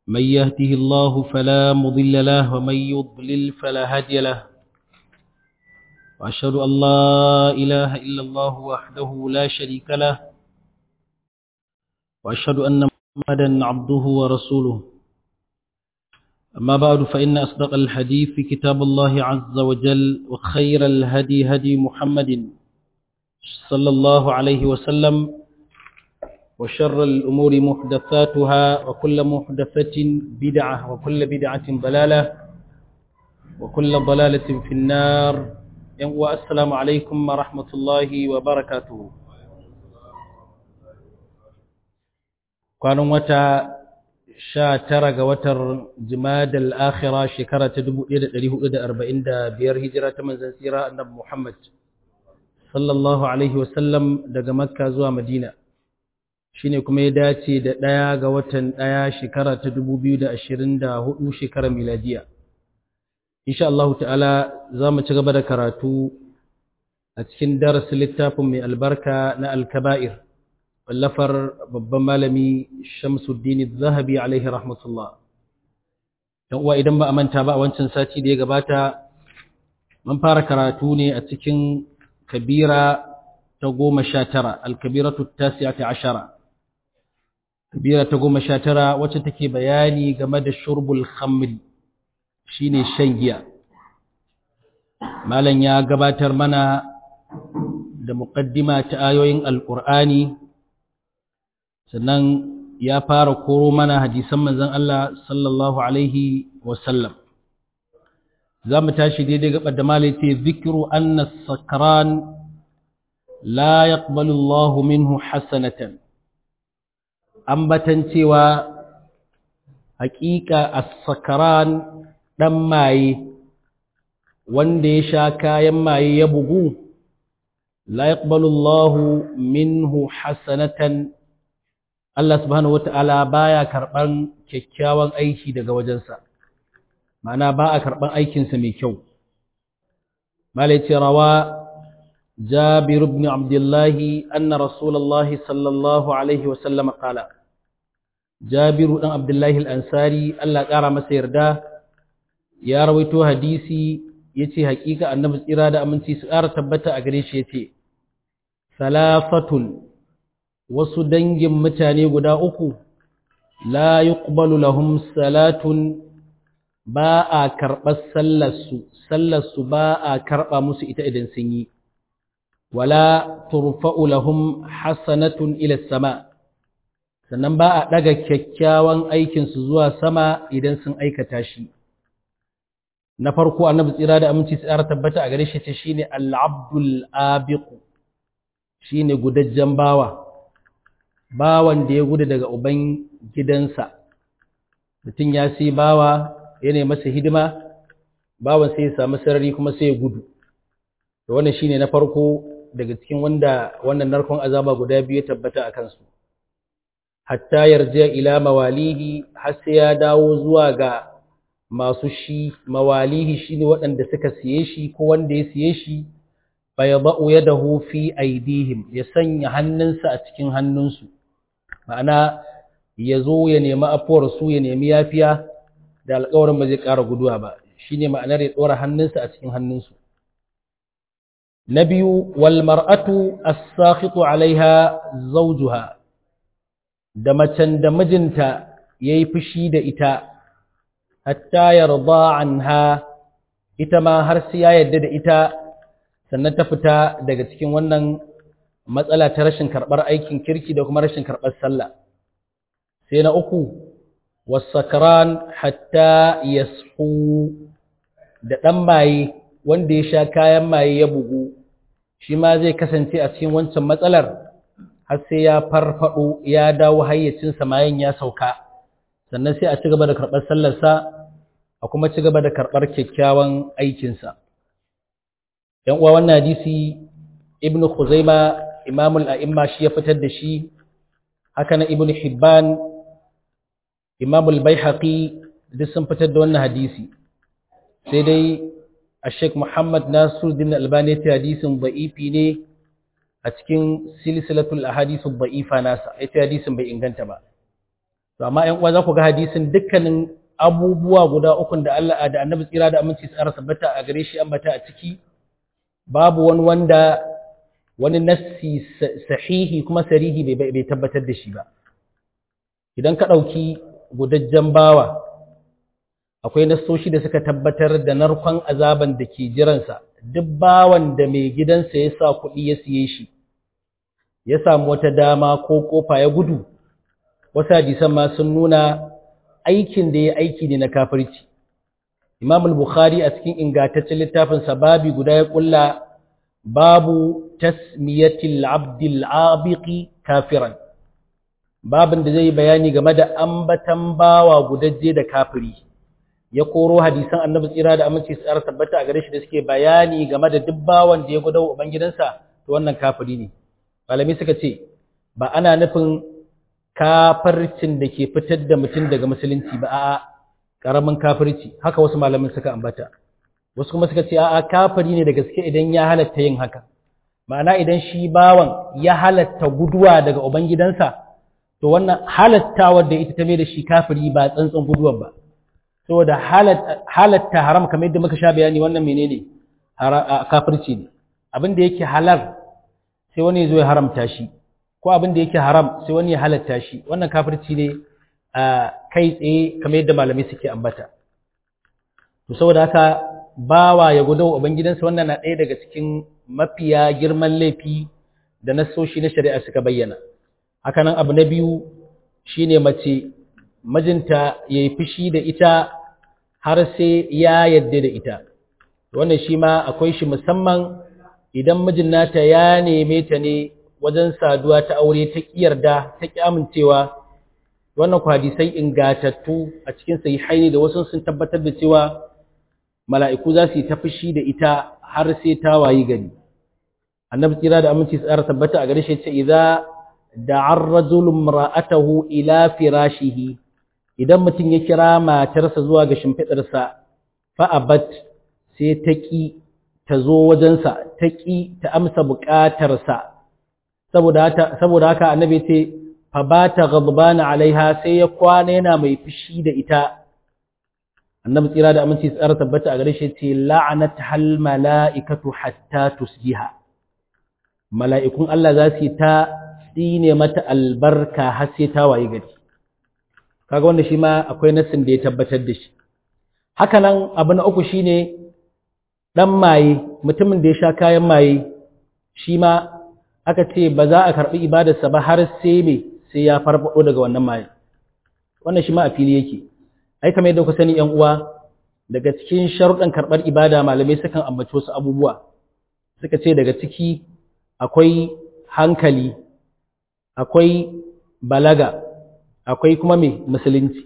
من يهده الله فلا مضل له ومن يضلل فلا هادي له وأشهد أن لا إله إلا الله وحده لا شريك له وأشهد أن محمدا عبده ورسوله أما بعد فإن أصدق الحديث كتاب الله عز وجل وخير الهدي هدي محمد صلى الله عليه وسلم وشر الأمور محدثاتها وكل محدثة بدعة وكل بدعة ضلالة وكل ضلالة في النار والسلام عليكم ورحمة الله وبركاته kwanan wata sha tara ga watar jimadal akhira shekara ta 1445 hijira ta manzan tsira annabi Muhammad sallallahu alaihi wasallam daga makka zuwa madina shine kuma ya dace da ɗaya ga watan ɗaya shekara ta 2024 shekarar miladiya insha Allah ta'ala za mu ci gaba da karatu a cikin darasin littafin mai albarka na alkaba'ir wallafar babban malami Shamsuddin Zahabi alaihi rahmatullah dan uwa idan ba a manta ba a wancan sati da ya gabata mun fara karatu ne a cikin kabira ta goma sha tara alkabiratu tasi'ati ashara kabira ta goma sha tara wacce take bayani game da shurbul khamri shine shan giya malam ya gabatar mana da muqaddima ta ayoyin alqur'ani sannan ya fara koro mana hadisan manzon Allah sallallahu alaihi wasallam za mu tashi daidai gabar da malai ce zikiru anna sakran la yaqbalu Allah minhu hasanatan ambatan cewa hakika as-sakran dan maye wanda ya sha kayan maye ya bugu la yaqbalu Allah minhu hasanatan Allah subhanahu wata'ala baya karban kyakkyawan aiki daga wajensa ma'ana ba a karban aikinsa mai kyau malai ce rawa جابر بن عبد الله أن رسول الله صلى الله عليه وسلم قال جابر بن عبد الله الأنصاري الله قال مسير دا يا رويتو حديثي يتي حقيقة النبي إرادة أمنتي سؤال تبتا أغريش يتي ثلاثة وسدنج متاني قدا أكو لا يقبل لهم صلاة باء كرب سلسو سلسو باء كرب مسئة إذن سنيي wala turfa'u lahum hasanatun ila sama sannan ba a daga kyakkyawan aikin su zuwa sama idan sun aikata shi na farko annabi tsira da aminci tsara tabbata a gare shi ce shine al-abdul abiq shine gudajjen bawa bawan da ya gudu daga uban gidansa mutum ya sai bawa yana masa hidima bawan sai ya samu sarari kuma sai ya gudu to wannan shine na farko daga cikin wanda wannan narkon azaba guda biyu ya tabbata a kansu hatta yarja ila mawalihi har sai ya dawo zuwa ga masu shi mawalihi shine waɗanda suka siye shi ko wanda ya siye shi fa yadau yadahu fi aidihim ya sanya hannunsa a cikin hannunsu ma'ana ya zo ya nemi afuwar su ya nemi yafiya da alƙawarin ba zai ƙara guduwa ba shine ma'anar ya tsora hannunsa a cikin hannunsu na biyu walmar'atu as-sakhitu alaiha zawjuha da macen da mijinta yayi fushi da ita hatta yarda anha ita ma har sai ya yarda da ita sannan ta fita daga cikin wannan matsala ta rashin karbar aikin kirki da kuma rashin karbar sallah sai na uku was-sakran hatta yashu da dan maye wanda ya sha kayan maye ya bugu shi ma zai kasance a cikin wancan matsalar har sai ya farfado ya dawo hayyacinsa mayan ya sauka sannan sai a ci gaba da karɓar sallarsa a kuma ci gaba da karɓar kyakkyawan aikinsa ‘yan uwa wannan hadisi ibnu khuzaima imamul a'imma shi ya fitar da shi haka na ibnu hibban imamul baihaqi duk sun fitar da wannan hadisi sai dai الشيخ محمد ناصر الدين الألباني حديث ضعيف ne a cikin silsilatul ahadith ad-da'ifa nasa ita hadisin bai inganta ba to amma ƴan uwa za ku ga hadisin dukkanin abubuwa guda ukun da Allah da Annabi tsira da aminci tsara sabbata a gare shi ambata a ciki babu wani wanda wani nassi sahihi kuma sarihi bai tabbatar da shi ba idan ka ɗauki gudajjen bawa akwai nassoshi da suka tabbatar da narkon azaban da ke jiransa duk bawan da mai gidansa ya sa kuɗi ya siye shi ya samu wata dama ko kofa ya gudu wasu hadisan ma sun nuna aikin da ya aiki ne na kafirci imam al-bukhari a cikin ingantaccen littafinsa babi guda ya kulla babu tasmiyatil abdil abiqi kafiran babin da zai bayani game da ambatan bawa gudajje da kafiri ya koro hadisan annabi tsira da aminci su tsara tabbata a gare shi da suke bayani game da duk bawan da ya gudawa ubangidansa to wannan kafiri ne malami suka ce ba ana nufin kafircin da ke fitar da mutum daga musulunci ba a'a karamin kafirci haka wasu malamin suka ambata wasu kuma suka ce a'a kafiri ne da gaske idan ya halatta yin haka ma'ana idan shi bawan ya halatta guduwa daga ubangidansa to wannan halattawar da ita ta mai da shi kafiri ba tsantsan guduwar ba saboda halatta haram kamar yadda muka sha bayani wannan menene kafirci ne abin da yake halal sai wani zo ya haramta shi ko abin da yake haram sai wani ya halatta shi wannan kafirci ne kai tsaye kamar yadda malamai suke ambata to saboda haka bawa ya gudu wa ubangidansa wannan na ɗaya daga cikin mafiya girman laifi da nasoshi na shari'a suka bayyana hakanan abu na biyu shine mace mijinta ya yi fushi da ita har sai ya yadda da ita wannan shi ma akwai shi musamman idan mijin nata ya neme ta ne wajen saduwa ta aure ta yarda ta ƙi amincewa wannan hadisai ingatattu a cikin sahihaini da wasu sun tabbatar da cewa mala'iku za su yi ta fushi da ita har sai ta wayi gari annabi tsira da aminci tsara tabbata a gare shi ce idza da'a ar-rajulu imra'atahu ila firashihi idan mutum ya kira matarsa zuwa ga shimfidarsa fa abat sai ta ki ta zo wajensa ta ki ta amsa buƙatarsa saboda haka saboda haka annabi ce fa bata ghadbana alaiha sai ya kwana yana mai fushi da ita annabi tsira da aminci tsara tabbata a gare shi ce la'anat hal mala'ikatu hatta tusjiha mala'ikun Allah za su yi ta tsine mata albarka har sai ta waye gari kaga wanda shi ma akwai nassin da ya tabbatar da shi haka nan abu na uku shine dan maye mutumin da ya sha kayan maye shi ma aka ce ba za a karbi ibadarsa ba har sai me sai ya farfado daga wannan maye wannan shi ma a fili yake ai kamar yadda ku sani yan uwa daga cikin sharuɗan karɓar ibada malamai sukan ambaci wasu abubuwa suka ce daga ciki akwai hankali akwai balaga akwai kuma mai musulunci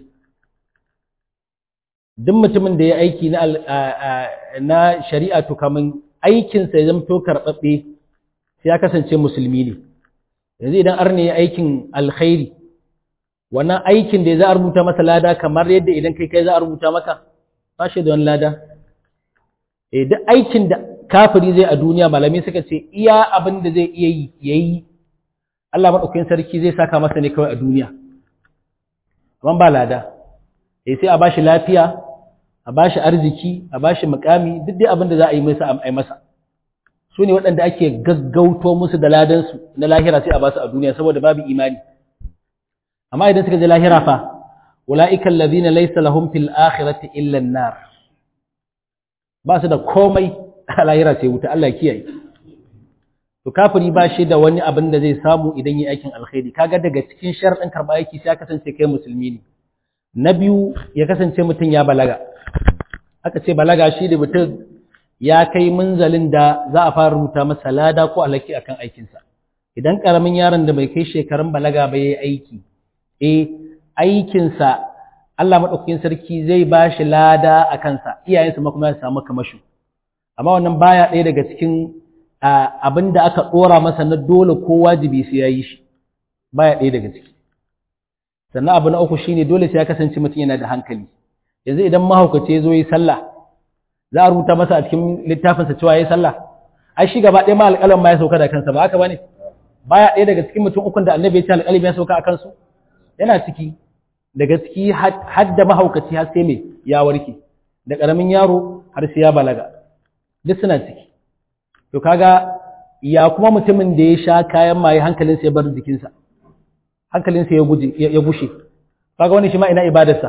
duk mutumin da ya aiki na, na shari'a to kamun aikinsa ya zamto karɓaɓɓe sai ya kasance musulmi ne yanzu idan arne ya aikin alkhairi wannan aikin da za a rubuta masa lada kamar yadda idan kai kai za a rubuta maka ba shi da wani lada eh duk aikin da kafiri zai a duniya malamai suka ce iya abin da zai iya yi yayi Allah madaukakin sarki zai saka masa ne kawai a duniya amma ba lada eh sai a bashi lafiya a bashi arziki a bashi mukami duk dai abin da za a yi masa a masa su ne waɗanda ake gaggauto musu da ladansu na lahira sai a basu a duniya saboda babu imani amma idan suka je lahira fa ulaika allazina laysa lahum fil akhirati illa an-nar ba su da komai a lahira sai wuta Allah kiyaye to kafiri ba shi da wani abin da zai samu idan yi aikin alkhairi kaga daga cikin sharadin karba aiki sai ya kasance kai musulmi ne na biyu ya kasance mutum ya balaga aka ce balaga shi da mutum ya kai munzalin da za a fara rubuta masa lada ko alaki akan aikinsa idan karamin yaron da bai kai shekarun balaga ba yayi aiki eh aikinsa Allah maɗaukakin sarki zai ba shi lada a kansa iyayensa ma kuma ya samu kamashu amma wannan baya ɗaya daga cikin abin da aka ɗora masa na dole ko wajibi sai ya yi shi baya ɗaya daga ciki sannan abu na uku shine dole sai ya kasance mutum yana da hankali yanzu idan mahaukaci ya zo yi sallah za a rubuta masa a cikin littafinsa cewa ya yi sallah ai shi gaba ɗaya ma alƙalam ma ya sauka da kansa ba haka ba ne baya ɗaya daga cikin mutum ukun da annabi ya ce alƙalim ya sauka a kansu yana ciki daga ciki har da mahaukaci har sai mai ya warke da ƙaramin yaro har sai ya balaga duk suna ciki to kaga ya kuma mutumin da ya sha kayan maye hankalinsa ya bar jikinsa hankalinsa ya guje ya gushe kaga wani shi ma ina ibadarsa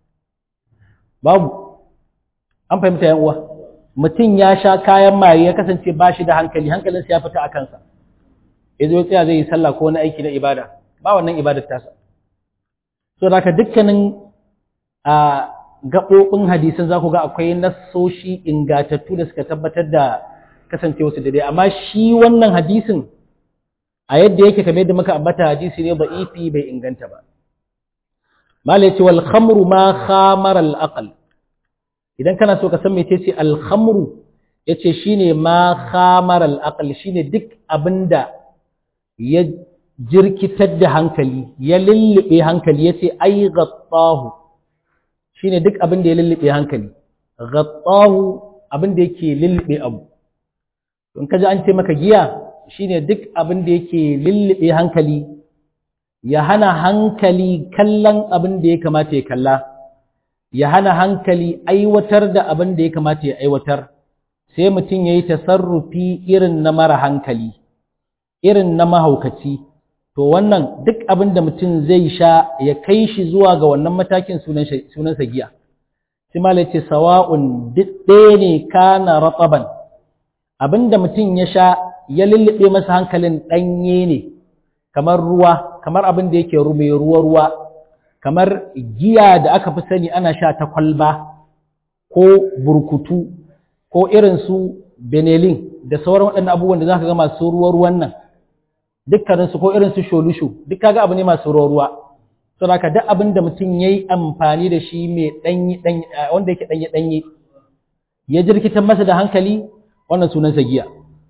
babu an fahimta yan uwa mutum ya sha kayan maye ya kasance ba shi da hankali hankalinsa ya fita a kansa ya zo tsaya zai yi sallah ko wani aiki na ibada ba wannan ibadar tasa so da dukkanin a gaɓoɓin hadisan za ku ga akwai nassoshi ingatattu da suka tabbatar da kasance wasu daidai amma shi wannan hadisin a yadda yake kamar yadda muka ambata hadisi ne ba'ifi bai inganta ba malai ce wal khamru ma khamara al aql idan kana so ka san mece ce al khamru yace shine ma khamara al aql shine duk abinda ya jirkitar da hankali ya lullube hankali yace ai ghattahu shine duk abin da ya lullube hankali ghattahu abin da yake lullube abu in ka ji an ce maka giya shine duk abin da yake lullube hankali ya hana hankali kallon abin da ya kamata ya kalla ya hana hankali aiwatar da abin da ya kamata ya aiwatar sai mutum ya yi tasarrufi irin na mara hankali irin na mahaukaci to wannan duk abin da mutum zai sha ya kai shi zuwa ga wannan matakin sunansa giya sai ma ce sawa'un duk ɗaya ne kana ratsaban abin da mutum ya sha ya lullube masa hankalin ɗanye ne kamar ruwa kamar abin da yake mai ruwa-ruwa kamar giya da aka fi sani ana sha ta kwalba ko burkutu ko irin su benelin da sauran waɗannan abubuwan da za ka ga masu ruwa-ruwan nan dukkaninsu ko irin su sholushu duk kaga abu ne masu ruwa-ruwa saboda haka duk abin da mutum ya yi amfani da shi mai ɗanyi wanda yake ɗanye-ɗanye ya jirkitar masa da hankali wannan sunansa giya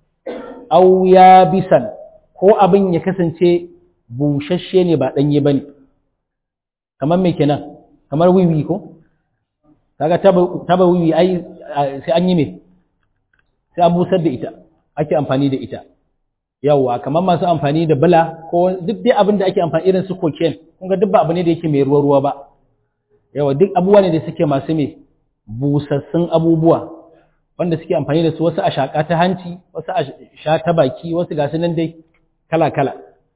au ya bisan ko abin ya kasance bushashe ne ba ɗanye ba ne kamar mai kenan kamar wiwi ko kaga taba wiwi ai sai an yi mai sai an busar da ita ake amfani da ita yawwa kamar masu amfani da bala ko duk dai abin da ake amfani irin su cocaine kun ga duk ba abu ne da yake mai ruwa ruwa ba yawa duk abubuwa ne da suke masu mai busassun abubuwa wanda suke amfani da su wasu a shaƙa ta hanci wasu a sha ta baki wasu ga nan dai kala-kala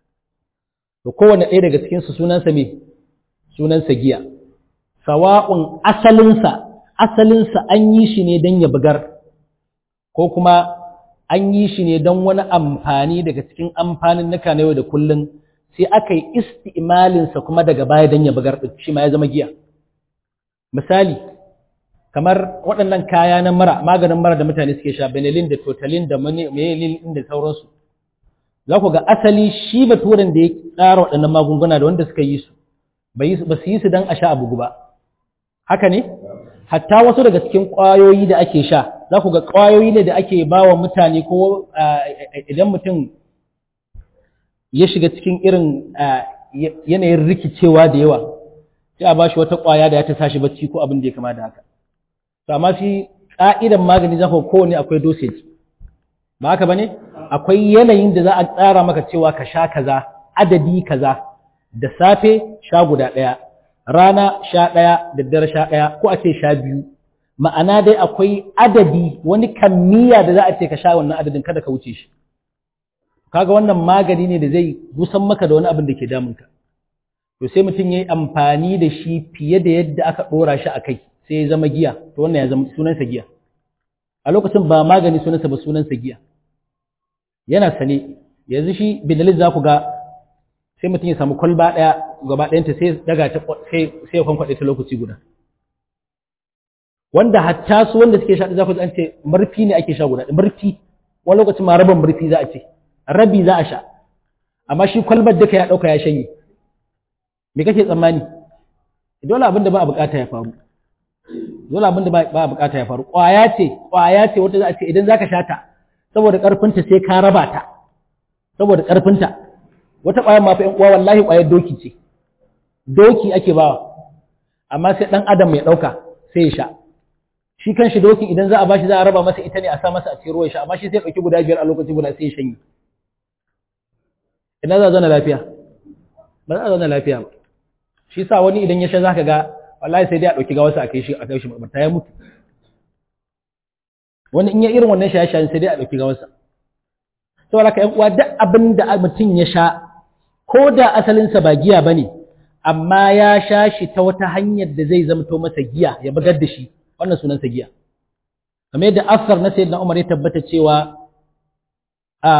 to kowane ɗaya daga cikinsu sunansa me sunansa giya sawa'un asalinsa asalinsa an yi shi ne don ya bugar ko kuma an yi shi ne don wani amfani daga cikin amfanin nuka na yau da kullum sai aka yi isti'malinsa kuma daga baya don ya bugar shi ma ya zama giya misali kamar waɗannan kaya na mara maganin mara da mutane suke sha benelin da totalin da mayelin da sauransu za ku ga asali shi baturen da ya tsara waɗannan magunguna da wanda suka yi su ba su yi su don a sha abu ba haka ne hatta wasu daga cikin ƙwayoyi da ake sha za ku ga ƙwayoyi ne da ake ba wa mutane ko idan mutum ya shiga cikin irin yanayin rikicewa da yawa sai a ba shi wata ƙwaya da ya ta sashi bacci ko abin da ya kama da haka to amma shi ƙa'idan magani za ku kowane akwai dosage ba haka ba ne akwai yanayin da za a tsara maka cewa ka sha kaza adadi kaza da safe sha guda ɗaya rana sha ɗaya da dare sha ɗaya ko a ce sha biyu ma'ana dai akwai adadi wani kammiya da za a ce ka sha wannan adadin kada ka wuce shi kaga wannan magani ne da zai gusan maka da wani abin da ke damunka to sai mutum ya yi amfani da shi fiye da yadda aka ɗora shi a kai sai ya zama giya to wannan ya zama sunansa giya a lokacin ba magani sunansa ba sunansa giya yana sane yanzu shi binalin za ku ga sai mutum ya samu kwalba ɗaya gaba ɗayanta sai daga ta sai ya kwankwaɗe ta lokaci guda wanda hatta su wanda suke sha za ku an ce murfi ne ake sha guda murfi wani lokacin ma rabin murfi za a ce rabi za a sha amma shi kwalbar duka ya ɗauka ya shanye me kake tsammani dole abin da ba a bukata ya faru dole abin da ba a bukata ya faru ƙwaya ce ƙwaya ce wata za a ce idan zaka sha ta saboda ƙarfinta sai ka raba ta saboda ƙarfinta wata ƙwayar mafi ‘yan uwa wallahi ƙwayar doki ce doki ake bawa amma sai ɗan adam mai ɗauka sai ya sha shi kan shi dokin idan za a bashi za a raba masa ita ne a sa masa a cikin ruwan sha amma shi sai ɗauki guda biyar a lokaci guda sai ya shanye ina za a zauna lafiya ba za a zauna lafiya ba shi sa wani idan ya sha zaka ga wallahi sai dai a dauki gawarsa a kai shi a kai shi makabarta ya mutu wani in ya irin wannan shaye-shayen sai dai a dauki gawarsa saboda ka yan uwa duk abin da mutum ya sha ko da asalinsa ba giya bane amma ya sha shi ta wata hanyar da zai zamto masa giya ya bugar da shi wannan sunansa giya kamar yadda asar na sayyidina Umar ya tabbata cewa a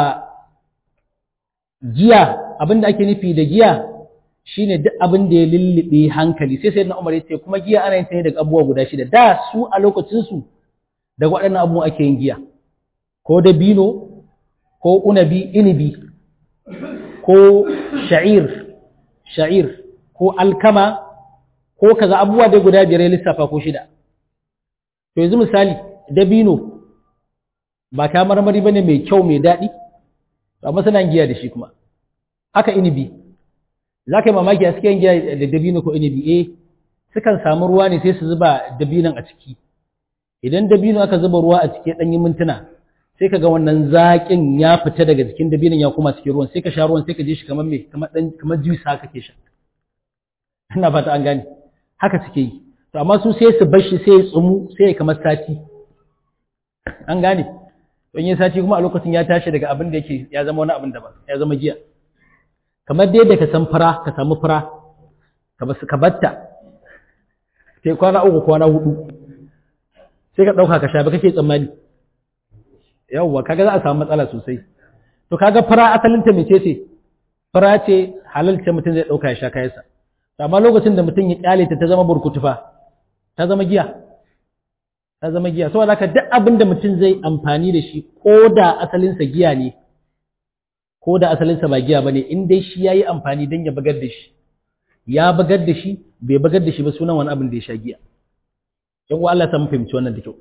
giya abin da ake nufi da giya shine duk abin da ya lullube hankali sai sayyidina Umar ya ce kuma giya ana yin ta ne daga abubuwa guda shida da su a lokacin su daga waɗannan abubuwa ake yin giya ko dabino ko unabi inibi ko sha'ir sha'ir ko alkama ko kaza abubuwa dai guda biyar ya lissafa ko shida to yanzu misali dabino ba ta marmari bane mai kyau mai daɗi amma suna giya da shi kuma haka inibi za ka yi mamaki a suke giya da dabino ko inibi eh sukan samu ruwa ne sai su zuba dabinon a ciki idan dabino aka zuba ruwa a ciki ɗanyi mintuna sai ka ga wannan zaƙin ya fita daga jikin dabinon ya kuma cikin ruwan sai ka sha ruwan sai ka je shi kamar me kamar dan kamar juice haka ke sha ina fata an gane haka suke yi to amma su sai su bar shi sai ya tsumu sai ya kamar sati an gane don yin sati kuma a lokacin ya tashi daga abin da yake ya zama wani abin daban ya zama giya kamar dai da ka san fara ka samu fara ka basu ka batta sai kwana uku kwana hudu sai ka dauka ka sha ba kake tsammani yawwa kaga za a samu matsala sosai to kaga fara asalin ta mece ce fara ce halal ce mutum zai dauka ya sha kayansa amma lokacin da mutum ya kyale ta ta zama burkutufa ta zama giya ta zama giya saboda haka duk abin da mutum zai amfani da shi ko da asalinsa giya ne ko da asalinsa ba giya bane in dai shi yayi amfani dan ya bagar da shi ya bagar da shi bai bagar da shi ba sunan wani abin da ya sha giya yan uwa Allah ta mu fahimci wannan da kyau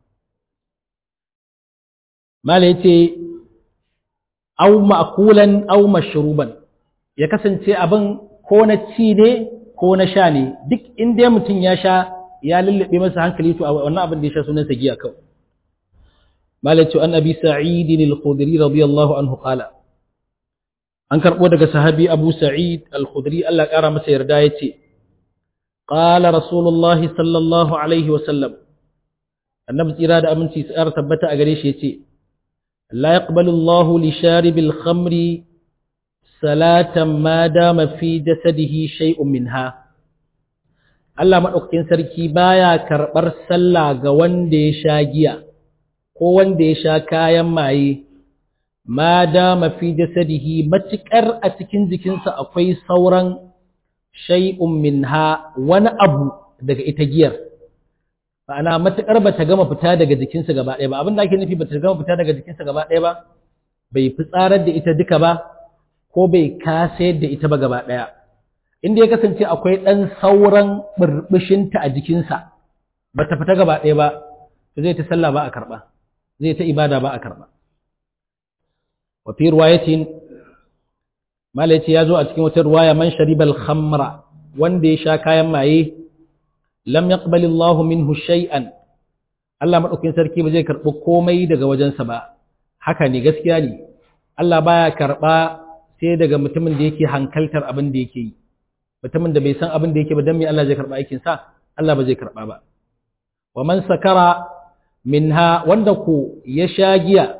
mala yace aw ma'kulan aw mashruban ya kasance abin ko na ci ne ko na sha ne duk inda mutum ya sha ya lullube masa hankali to wannan abin da ya sha sunansa giya kawai malatu an abi sa'id al-khudri radiyallahu anhu qala an karbo daga sahabi abu sa'id al-khudri Allah kara masa yarda yace qala rasulullah sallallahu alaihi wa sallam annabi tsira da aminci tsara tabbata a gare shi yace la yaqbalu Allah li sharibil khamri salatan ma dama fi jasadihi shay'un minha Allah maɗaukakin sarki baya karɓar sallah ga wanda ya sha giya ko wanda ya sha kayan maye ma dama fi jasadihi matuƙar a cikin jikinsa akwai sauran shay'un minha wani abu daga ita giyar ma'ana matuƙar ba ta gama fita daga jikinsa gaba ɗaya ba abin da ake nufi ba ta gama fita daga jikinsa gaba ɗaya ba bai fitsarar da ita duka ba ko bai kasayar da ita ba gaba ɗaya inda ya kasance akwai ɗan sauran ɓirɓishinta a jikinsa ba ta fita gaba ɗaya ba to zai ta sallah ba a karɓa zai ta ibada ba a karɓa wa fi ruwayatin malaci ya zo a cikin wata ruwaya man sharibal khamra wanda ya sha kayan maye lam yaqbali Allahu minhu shay'an Allah madaukakin sarki ba zai karɓi komai daga wajensa ba haka ne gaskiya ne Allah baya karɓa sai daga mutumin da yake hankaltar abin da yake yi mutumin da bai san abin da yake ba dan me Allah zai karba aikin sa Allah ba zai karba ba wa man sakara minha wanda ko ya sha giya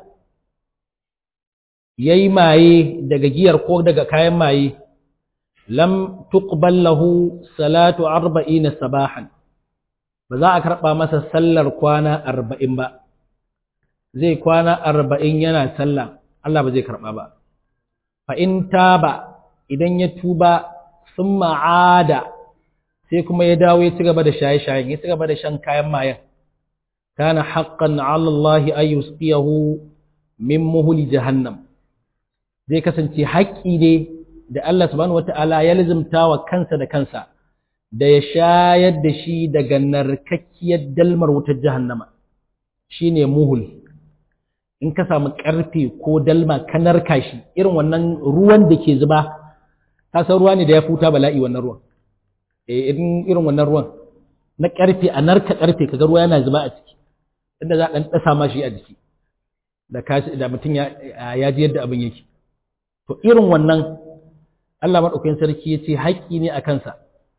yayi maye daga giyar ko daga kayan maye lam tuqbal lahu salatu 40 sabahan ba za a karba masa sallar kwana 40 ba zai kwana 40 yana sallah Allah ba zai karba ba fa in taba idan ya tuba sun ma'ada sai kuma ya dawo ya ci gaba da shaye-shayen ya ci gaba da shan kayan mayan kana haqqan 'ala Allah ay yusqiyahu min muhli jahannam zai kasance haƙƙi ne da Allah subhanahu wata'ala ya lazimta wa kansa da kansa da ya shayar da shi daga narkakkiyar dalmar wutar jahannama shine muhul in ka samu ƙarfe ko dalma ka narka shi irin wannan ruwan da ke zuba ka san ruwa ne da ya futa bala'i wannan ruwan eh irin irin wannan ruwan na ƙarfe a narka ƙarfe kaga ruwa yana zuba a ciki inda za a ɗan ɗasa ma shi a jiki da kashi da mutum ya ya ji yadda abin yake to irin wannan Allah madaukakin sarki ya ce haƙƙi ne a kansa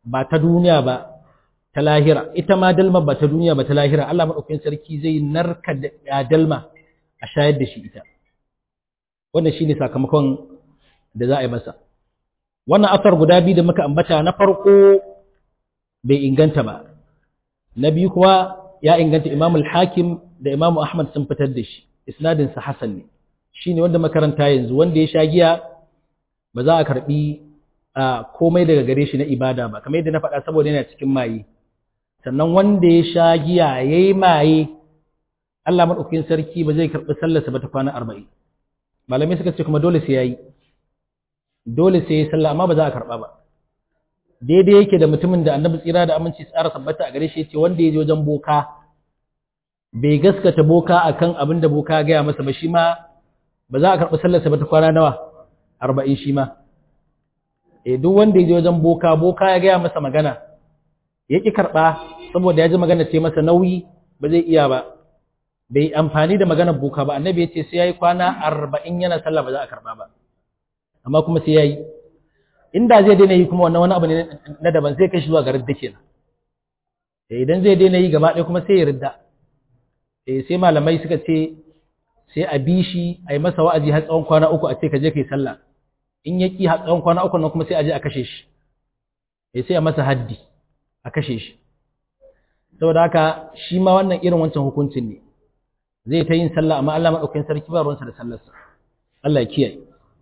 ba ta duniya ba ta lahira ita ma dalma ba ta duniya ba ta lahira Allah maɗaukakin sarki zai narka da dalma a shayar da shi ita wannan shine sakamakon da za a yi masa wannan asar guda biyu da muka ambata na farko bai inganta ba na biyu kuwa ya inganta Imam al-Hakim da Imam Ahmad sun fitar da shi isnadin sa hasan ne shine wanda makaranta yanzu wanda ya sha giya ba za a karbi komai daga gare shi na ibada ba kamar yadda na faɗa saboda yana cikin maye sannan wanda ya sha giya yayi maye Allah madaukakin sarki ba zai karbi sallarsa ba ta kwana 40 malamai suka ce kuma dole sai yayi dole sai yayi sallah amma ba za a karba ba daidai yake da mutumin da annabi tsira da aminci tsara tabbata a gare shi yace wanda ya je wajen boka bai gaskata boka akan abin da boka gaya masa ba shi ma ba za a karɓi sallarsa ba ta kwana nawa arba'in shi ma e duk wanda ya je wajen boka boka ya gaya masa magana ya ƙi karɓa saboda ya ji magana ce masa nauyi ba zai iya ba bai amfani da maganar boka ba annabi ya ce sai ya yi kwana arba'in yana sallah ba za a karɓa ba amma kuma sai ya yi inda zai daina yi kuma wannan wani abu ne na daban zai kai shi zuwa ga ridda kenan idan zai daina yi gaba ɗaya kuma sai ya ridda sai malamai suka ce sai a bi shi a yi masa wa'azi har tsawon kwana uku a ce ka je ka yi sallah in ya ƙi har tsawon kwana uku nan kuma sai a je a kashe shi sai a masa haddi a kashe shi saboda haka shi ma wannan irin wancan hukuncin ne zai ta yin sallah amma Allah maɗaukakin sarki ba ruwansa da sallarsa Allah ya kiyaye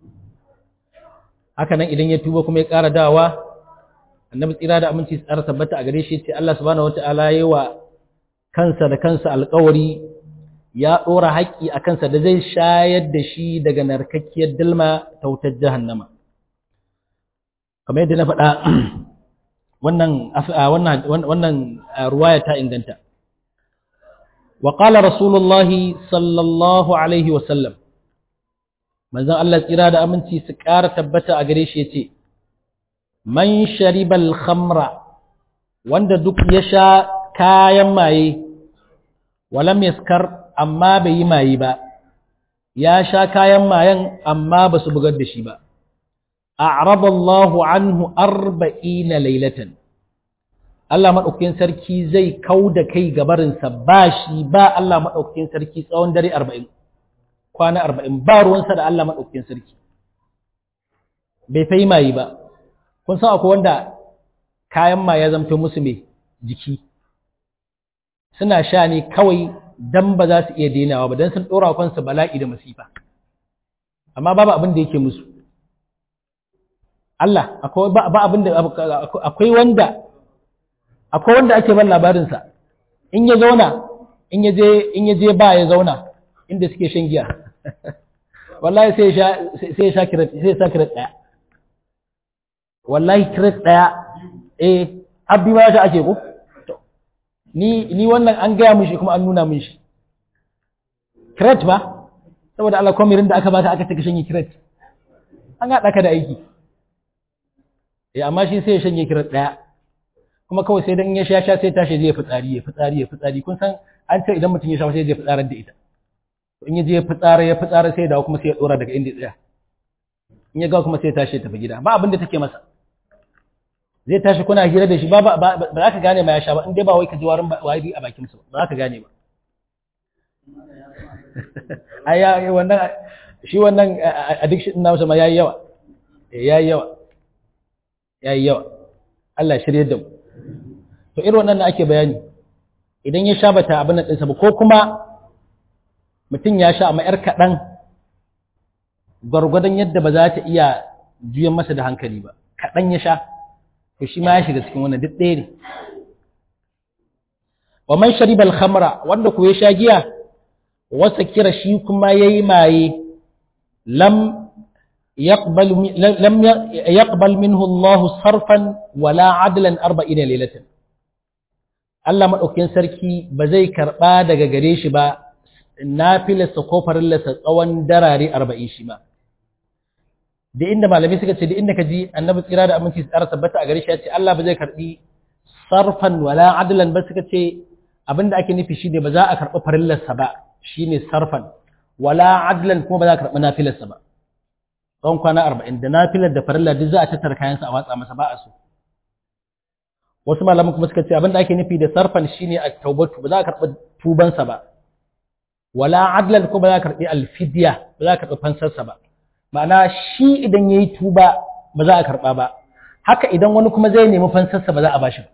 haka nan idan ya tuba kuma ya ƙara dawa annabi tsira da aminci tsara tabbata a gare shi ce Allah subhanahu wataala yayi wa kansa da kansa alƙawari ya ɗora haƙƙi a kansa da zai shayar da shi daga narkakkiyar dalma ta wutar jahannama kamar yadda na faɗa wannan wannan ruwaya ta inganta wa qala rasulullahi sallallahu alaihi wa sallam manzon Allah tsira da aminci su ƙara tabbata a gare shi yace man sharibal khamra wanda duk ya sha kayan maye walam yaskar amma bai yi maye ba ya sha kayan mayan amma ba su bugar da shi ba a'rada Allahu anhu arba'ina laylatan Allah madaukakin sarki zai kauda kai gabarinsa ba shi ba Allah madaukakin sarki tsawon dare 40 kwana 40 ba ruwansa da Allah madaukakin sarki bai fai maye ba kun san akwai wanda kayan maye ya zamto musu mai jiki suna sha ne kawai dan ba za su iya denawa ba dan sun dora kansu bala'i da masifa amma babu abin da yake musu Allah akwai ba abin da akwai wanda akwai wanda ake ban labarin sa in ya zauna in ya je in ya je ba ya zauna inda suke shan giya wallahi sai ya sai ya sha kiret sai ya sha kiret daya wallahi kiret daya eh abbi ma ta ake ko ni ni wannan an gaya mun shi kuma an nuna mun shi kiret ba saboda Allah kwamirin da aka baka aka taka shanye kiret an haɗa ka da aiki eh amma shi sai ya shanye kiret ɗaya kuma kawai sai dan ya sha sha sai tashi zai fitsari ya fitsari ya fitsari kun san an ce idan mutum ya sha sai zai fitsarar da ita in ya je ya fitsara ya fitsara sai ya dawo kuma sai ya dora daga inda ya tsaya in ya ga kuma sai ya tashi ya tafi gida ba abin da take masa zai tashi kuna hira da shi ba ba za ka gane ma ya sha ba in dai ba wai ka ji warin wari a bakin sa ba za ka gane ba ai ya wannan shi wannan addiction na ma yayi yawa yayi yawa yayi yawa Allah shirye da mu to irin wannan ake bayani idan ya sha bata abin nan ɗinsa ba ko kuma mutum ya sha amma yar kaɗan gwargwadon yadda ba za ta iya juyan masa da hankali ba kaɗan ya sha to shi ma ya shiga cikin wannan duk ɗaya ne wa man shariba al-khamra wanda ku ya sha giya wasa kira shi kuma yayi maye lam yaqbal lam yaqbal minhu Allah sarfan wala adlan 40 laylatan Allah madaukakin sarki ba zai karba daga gare shi ba nafilarsa ko farillarsa tsawon darare 40 shi ma da inda malamai suka ce da inda ka ji annabi tsira da aminci su tsara tabbata a gare shi ya ce Allah ba zai karbi sarfan wala adlan ba suka ce abinda ake nufi shine ba za a karbi farillarsa ba shine sarfan wala adlan kuma ba za a karbi nafilarsa ba tsawon kwana 40 da nafilar da farilla duk za a tattara kayansa a watsa masa ba a so wasu malaman kuma suka ce abin da ake nufi da sarfan shine at-taubatu ba za ka karɓi tubansa ba wala adlan ko ba za ka karɓi alfidya ba za ka karɓi fansarsa ba ma'ana shi idan yayi tuba ba za a karɓa ba haka idan wani kuma zai nemi fansarsa ba za a bashi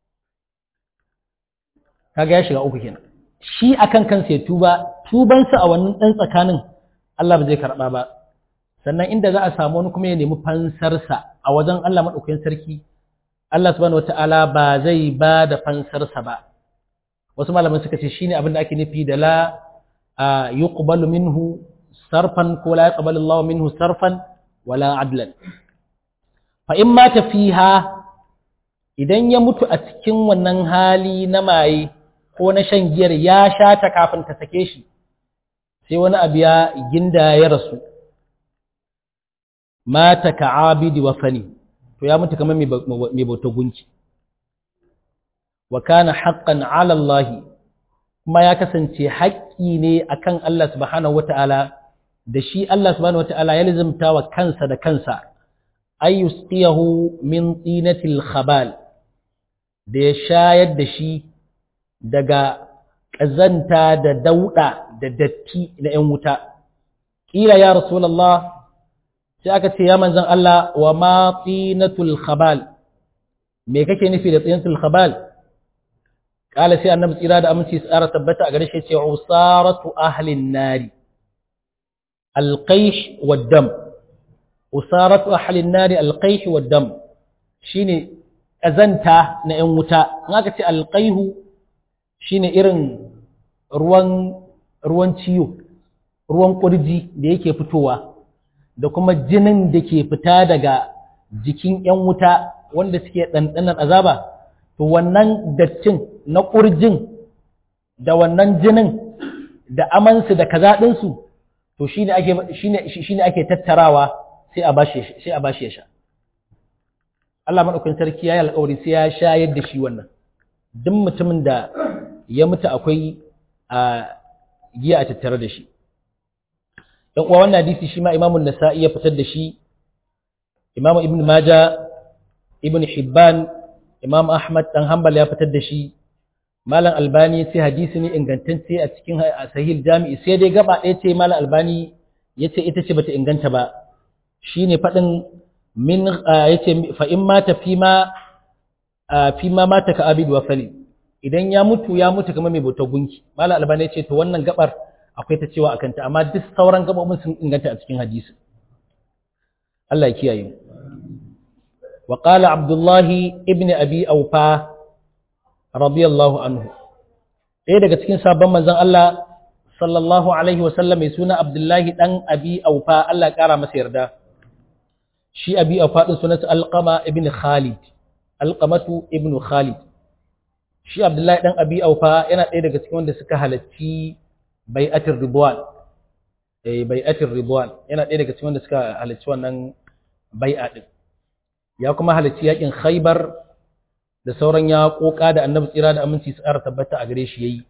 kaga ya shiga uku kenan shi akan kansa ya tuba tubansa a wannan dan tsakanin Allah ba zai karɓa ba sannan inda za a samu wani kuma ya nemi fansarsa a wajen Allah madaukakin sarki Allah subhanahu wata'ala ba zai ba da fansarsa ba wasu malaman suka ce shine abin da ake nufi da la yuqbalu minhu sarfan ko la yaqbalu Allah minhu sarfan wala adlan fa in mata fiha idan ya mutu a cikin wannan hali na maye ko na shan giyar ya sha ta kafin ta sake shi sai wani abu ya ginda ya rasu mata ka'abidi wa fani to ya mutu kamar mai bauta gunki wa kana haqqan 'ala Allah kuma ya kasance haƙƙi ne akan Allah subhanahu wata'ala da shi Allah subhanahu wata'ala ya lizimta wa kansa da kansa ay yusqiyahu min tinatil khabal da ya shayar da shi daga ƙazanta da dauɗa da datti na ‘yan wuta ƙila ya rasulallah sai aka ce ya manzan Allah wa ma tinatul khabal me kake nufi da tinatul khabal kala sai annabi tsira da aminci tsara tabbata a gare shi ce usaratu ahlin nari alqaish waddam usaratu ahlin nari alqaish waddam shine kazanta na yan wuta in aka ce alqaihu shine irin ruwan ruwan ciyo ruwan kurji da yake fitowa da kuma jinin da ke fita daga jikin ‘yan wuta wanda suke ɗanɗanar azaba, to wannan dattin na ƙurjin da wannan jinin da amansu da kazaɗinsu, to shi ne ake tattarawa sai a bashi ya sha. Allah maɗaukin sarki ya yi alƙawari sai ya shayar da shi wannan, duk mutumin da ya mutu akwai a giya a tattare da shi. dan uwa wannan hadisi shi ma Imam nasai ya fitar da shi Imam Ibn Maja Ibn Hibban Imam Ahmad dan Hanbal ya fitar da shi Malam Albani sai hadisi ne ingantacce a cikin Sahih Jami'i sai dai gaba ɗaya ce Malam Albani yace ita ce bata inganta ba shine fadin min yace fa in mata fi ma fi ma mata ka abid wa fali idan ya mutu ya mutu kamar mai bautar gunki Malam Albani yace to wannan gabar akwai ta cewa akan ta amma duk sauran gabobin sun inganta a cikin hadisi Allah ya kiyaye wa qala Abdullah ibn Abi Awfa radiyallahu anhu ɗaya daga cikin sabon manzon Allah sallallahu alaihi wa sallam mai suna Abdullah dan Abi Awfa Allah ya kara masa yarda shi Abi Awfa din sunansa Alqama ibn Khalid Alqamatu ibn Khalid shi Abdullah dan Abi Awfa yana ɗaya daga cikin wanda suka halacci bai'atul ridwan eh bai'atul ridwan yana ɗaya daga cikin wanda suka halarci wannan bai'a din ya kuma halarci yakin Khaibar da sauran ya koka da Annabi tsira da aminci su ƙara tabbata a gare shi yayi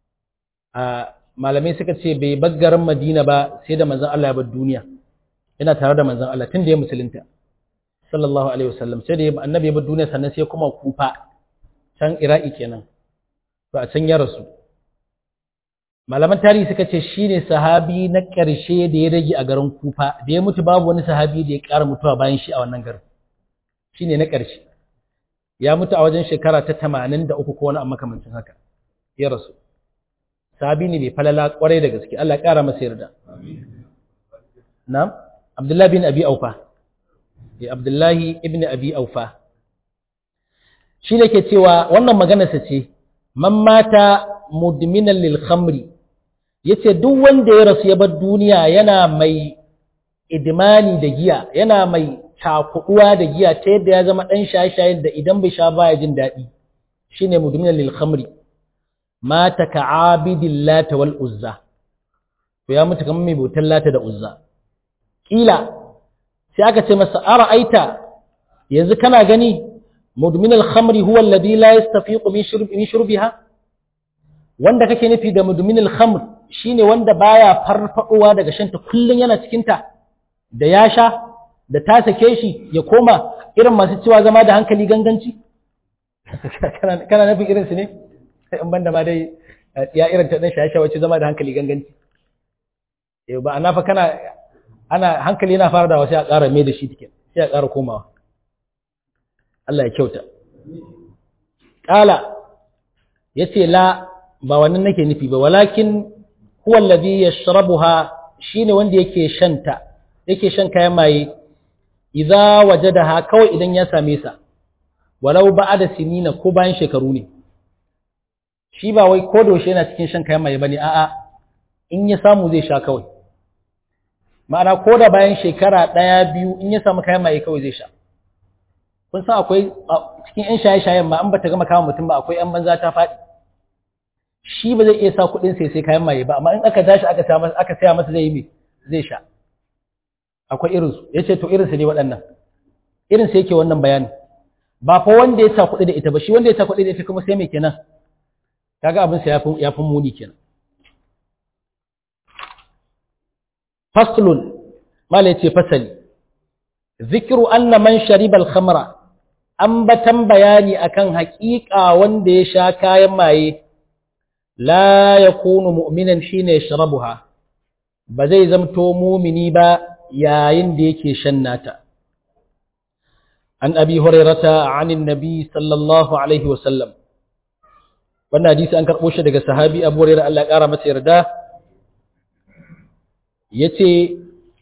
a malamai suka ce bai bar garin Madina ba sai da manzon Allah ya bar duniya yana tare da manzon Allah tun da ya musulunta sallallahu alaihi wasallam sai da Annabi ya bar duniya sannan sai kuma Kufa can Iraki kenan to a can ya rasu malaman tarihi suka ce shi ne sahabi na ƙarshe da ya rage a garin kufa da ya mutu babu wani sahabi da ya ƙara mutuwa bayan shi a wannan garin shi ne na ƙarshe ya mutu a wajen shekara ta tamanin da uku ko wani amma makamancin haka ya rasu sahabi ne mai falala ƙwarai da gaske Allah ƙara masa yarda na'am abdullahi bin abi aufa ya abdullahi ibn abi aufa shi ne ke cewa wannan maganarsa ce man mata mudminan lil khamri yace duk wanda ya rasu ya bar duniya yana mai idmani da giya yana mai takuduwa da giya ta yadda ya zama dan shaye-shaye da idan bai sha baya jin daɗi shine mudminan lil khamri mata ka'abidil lata wal uzza to ya mutu kamar mai bautar lata da uzza kila sai aka ce masa ara'aita yanzu kana gani mudminal khamri huwa alladhi la yastafiqu min shurbi min shurbiha wanda kake nufi da mudminul khamr shine wanda baya farfadowa daga shanta kullun yana cikin ta da ya sha da ta sake shi ya koma irin masu cewa zama da hankali ganganci kana nufin irinsu ne in banda ma dai ya irin ta ɗan shaye wacce zama da hankali ganganci yau ba ana fa kana ana hankali yana fara da wasu ya ƙara mai da shi tikin sai ya ƙara komawa Allah ya kyauta ƙala ya ce la ba wannan nake nufi ba walakin huwa alladhi yashrabuha shine wanda yake shanta yake shan kayan maye idza wajadaha kawai idan ya same sa walau ba'da sinina ko bayan shekaru ne shi ba wai ko doshe yana cikin shan kayan maye bane a'a in ya samu zai sha kawai ma'ana ko da bayan shekara ɗaya biyu in ya samu kayan maye kawai zai sha kun san akwai cikin yan shaye-shayen ma an bata gama kama mutum ba akwai yan banza ta faɗi shi ba zai iya sa kuɗin sai sai kayan maye ba amma in aka tashi aka saya masa aka saya masa zai yi zai sha akwai irin su yace to irin su ne waɗannan irin su yake wannan bayani ba fa wanda ya sa kuɗi da ita ba shi wanda ya sa kuɗi da ita kuma sai mai kenan kaga abin sa yafi yafi muni kenan faslun mala yace fasali zikru anna man shariba al-khamra ambatan bayani akan haƙiƙa wanda ya sha kayan maye la yakunu mu'minan shine yashrabuha ba zai zamto mumini ba yayin da yake shan nata an abi hurairata anin nabi sallallahu alaihi wasallam wannan hadisi an karɓo shi daga sahabi abu hurairah Allah ya ƙara masa yarda yace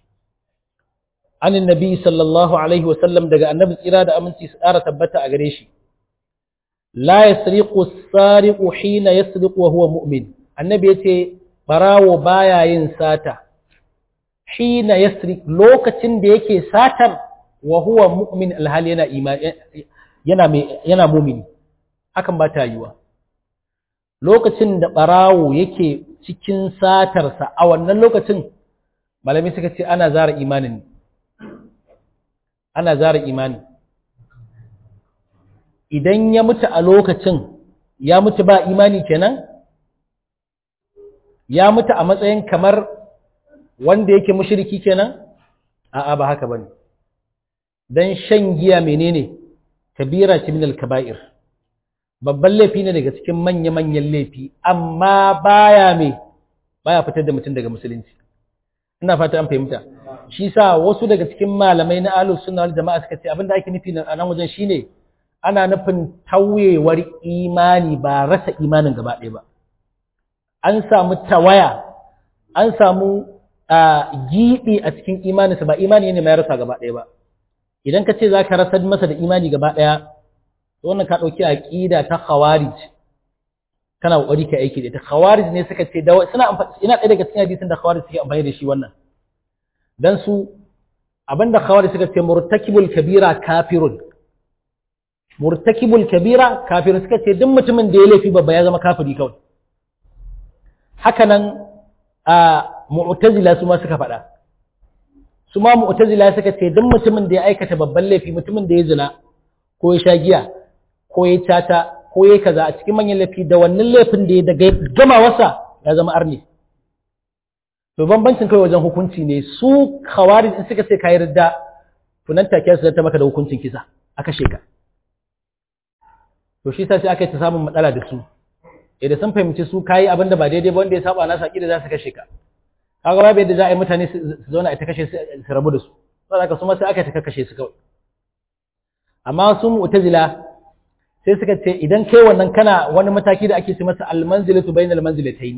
anin nabi sallallahu alaihi wasallam daga annabi tsira da aminci su ƙara tabbata a gare shi la yasriqu as-sariqu hina yasriqu wa huwa mu'min annabi yace barawo baya yin sata hina yasriq lokacin da yake satar wa huwa mu'min alhali yana yana yana mu'mini hakan ba ta yiwa lokacin da barawo yake cikin satarsa a wannan lokacin malami suka ce ana zara imanin ana zara imani idan ya mutu a lokacin ya mutu ba imani kenan ya mutu a matsayin kamar wanda yake mushriki kenan a'a ba haka bane dan shan giya menene kabira ce min al-kaba'ir babban laifi ne daga cikin manya-manyan laifi amma baya me baya fitar da mutum daga musulunci ina fata an fahimta shi sa wasu daga cikin malamai na ahlus sunna wal jama'a suka ce abinda ake nufi a nan wajen shine ana nufin tauyewar imani ba rasa imanin gaba ɗaya ba an samu tawaya an samu giɓi a cikin imaninsa ba imani ne mai rasa gaba ɗaya ba idan ka ce za ka rasa masa da imani gaba ɗaya wannan ka ɗauki aƙida ta khawarij kana ƙoƙari ka aiki da ita khawarij ne suka ce suna ina ɗaya daga cikin hadisin da khawarij suke amfani da shi wannan dan su abinda khawarij suka ce murtakibul kabira kafirun murtakibul kabira kafirun suka ce duk mutumin da ya laifi babba ya zama kafiri kawai haka nan a mu'tazila su ma suka faɗa su ma mu'tazila suka ce duk mutumin da ya aikata babban laifi mutumin da ya zina ko ya sha giya ko ya tata ko ya kaza a cikin manyan laifi da wannan laifin da ya daga gama wasa ya zama arni to bambancin kai wajen hukunci ne su khawarij in suka ce kai ridda to nan take su ta maka da hukuncin kisa aka sheka to shi sai aka yi ta samun matsala da su idan sun fahimci su kayi abin da ba daidai ba wanda ya saba na saki da za su kashe ka kaga babu yadda za a yi mutane su zauna a ta kashe su rabu da su saboda haka su ma sai aka ta kashe su kawai amma su mu'tazila sai suka ce idan kai wannan kana wani mataki da ake ce masa almanzilatu bainal manzilatayn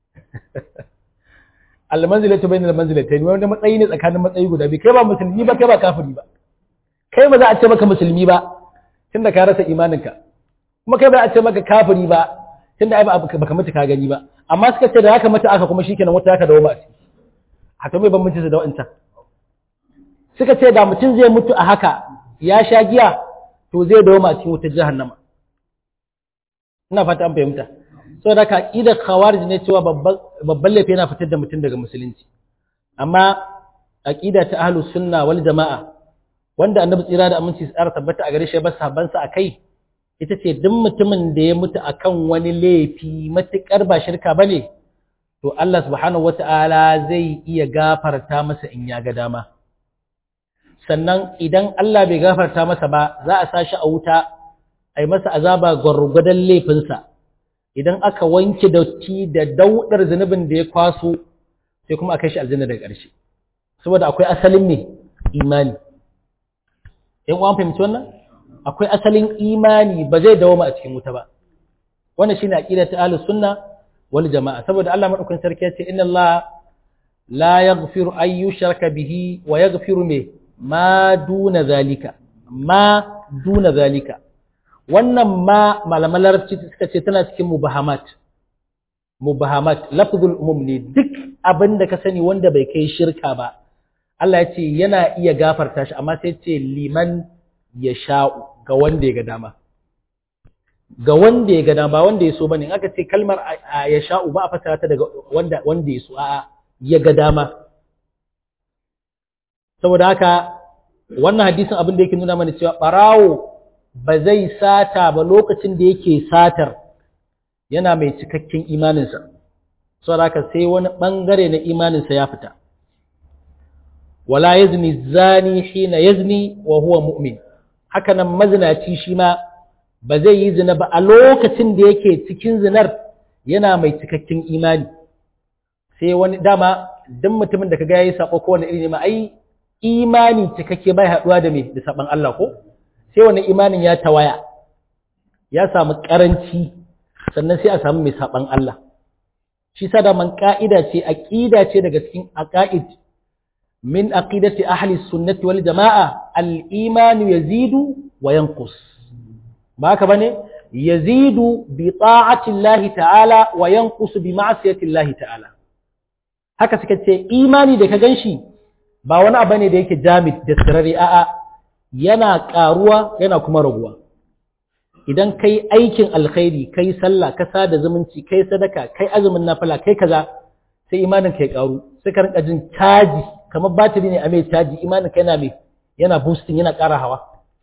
almanzilatu bainal manzilatayn wanda matsayi ne tsakanin matsayi guda biyu kai ba musulmi ba kai ba kafiri ba kai ba za a ce maka musulmi ba tunda ka rasa imaninka kuma kai ba a ce maka kafiri ba tunda ai baka mutu ka gani ba amma suka ce da haka mutu aka kuma shikenan wata haka dawo ba a ciki haka mai bambanci su da wancan suka ce da mutum zai mutu a haka ya sha giya to zai dawo ma cikin wutar jahannama ina fata an fahimta so da ka aqidar khawarij ne cewa babban laifi yana fitar da mutum daga musulunci amma aqida ta ahlus sunna wal jamaa wanda annabi tsira da aminci tsara tabbata a gare shi ba sabansa akai ita ce duk mutumin da ya mutu akan wani laifi matukar ba shirka bane to Allah subhanahu wata'ala zai iya gafarta masa in ya ga dama sannan idan Allah bai gafarta masa ba za a sashi a wuta a yi masa azaba gwargwadon laifinsa idan aka wanke datti da daudar zunubin da ya kwaso sai kuma a kai shi aljanna daga ƙarshe saboda akwai asalin ne imani yan uwan fahimci wannan akwai asalin imani ba zai dawoma a cikin wuta ba wannan shine aqida ta ahlus sunna wal jamaa saboda Allah madaukakin sarki ya ce inna Allah la yaghfiru an yushraka bihi wa yaghfiru me ma duna zalika ma duna zalika wannan ma malaman larabci suka ce tana cikin mubahamat mubahamat lafzul umum ne duk abin da ka sani wanda bai kai shirka ba Allah ya ce yana iya gafarta shi amma sai ce liman ya sha'u ga wanda ya ga dama ga wanda ya ga dama ba wanda ya so bane in aka ce kalmar ya sha'u ba a fasara ta daga wanda wanda ya so a'a ya ga dama saboda haka wannan hadisin abin da yake nuna mana cewa barawo ba zai sata ba lokacin da yake satar yana mai cikakken imaninsa saboda haka sai wani bangare na imaninsa ya fita wala yazni zani hina yazni wa huwa mu'min haka nan mazinaci shi ma ba zai yi zina ba a lokacin da yake cikin zinar yana mai cikakken imani sai wani dama duk mutumin da kaga yayi sako ko wani iri ne ma ai imani cikakke bai haduwa da me da saban Allah ko sai wani imanin ya tawaya ya samu karanci sannan sai a samu mai saban Allah shi sa da man ka'ida ce aqida ce daga cikin aqaid min aqidati ahli sunnati wal jamaa al iman yazidu wa yanqus ba haka bane yazidu bi ta'ati Allah ta'ala wa yanqus bi ma'siyati Allah ta'ala haka suka ce imani da ka ganshi ba wani abu ne da yake jamid da sirari a'a yana karuwa yana kuma raguwa idan kai aikin alkhairi kai sallah ka sada zumunci kai sadaka kai azumin nafila kai kaza sai imanin kai karu sai ka rinka jin caji kamar batiri ne a mai caji imanin kai yana mai yana boosting yana ƙara hawa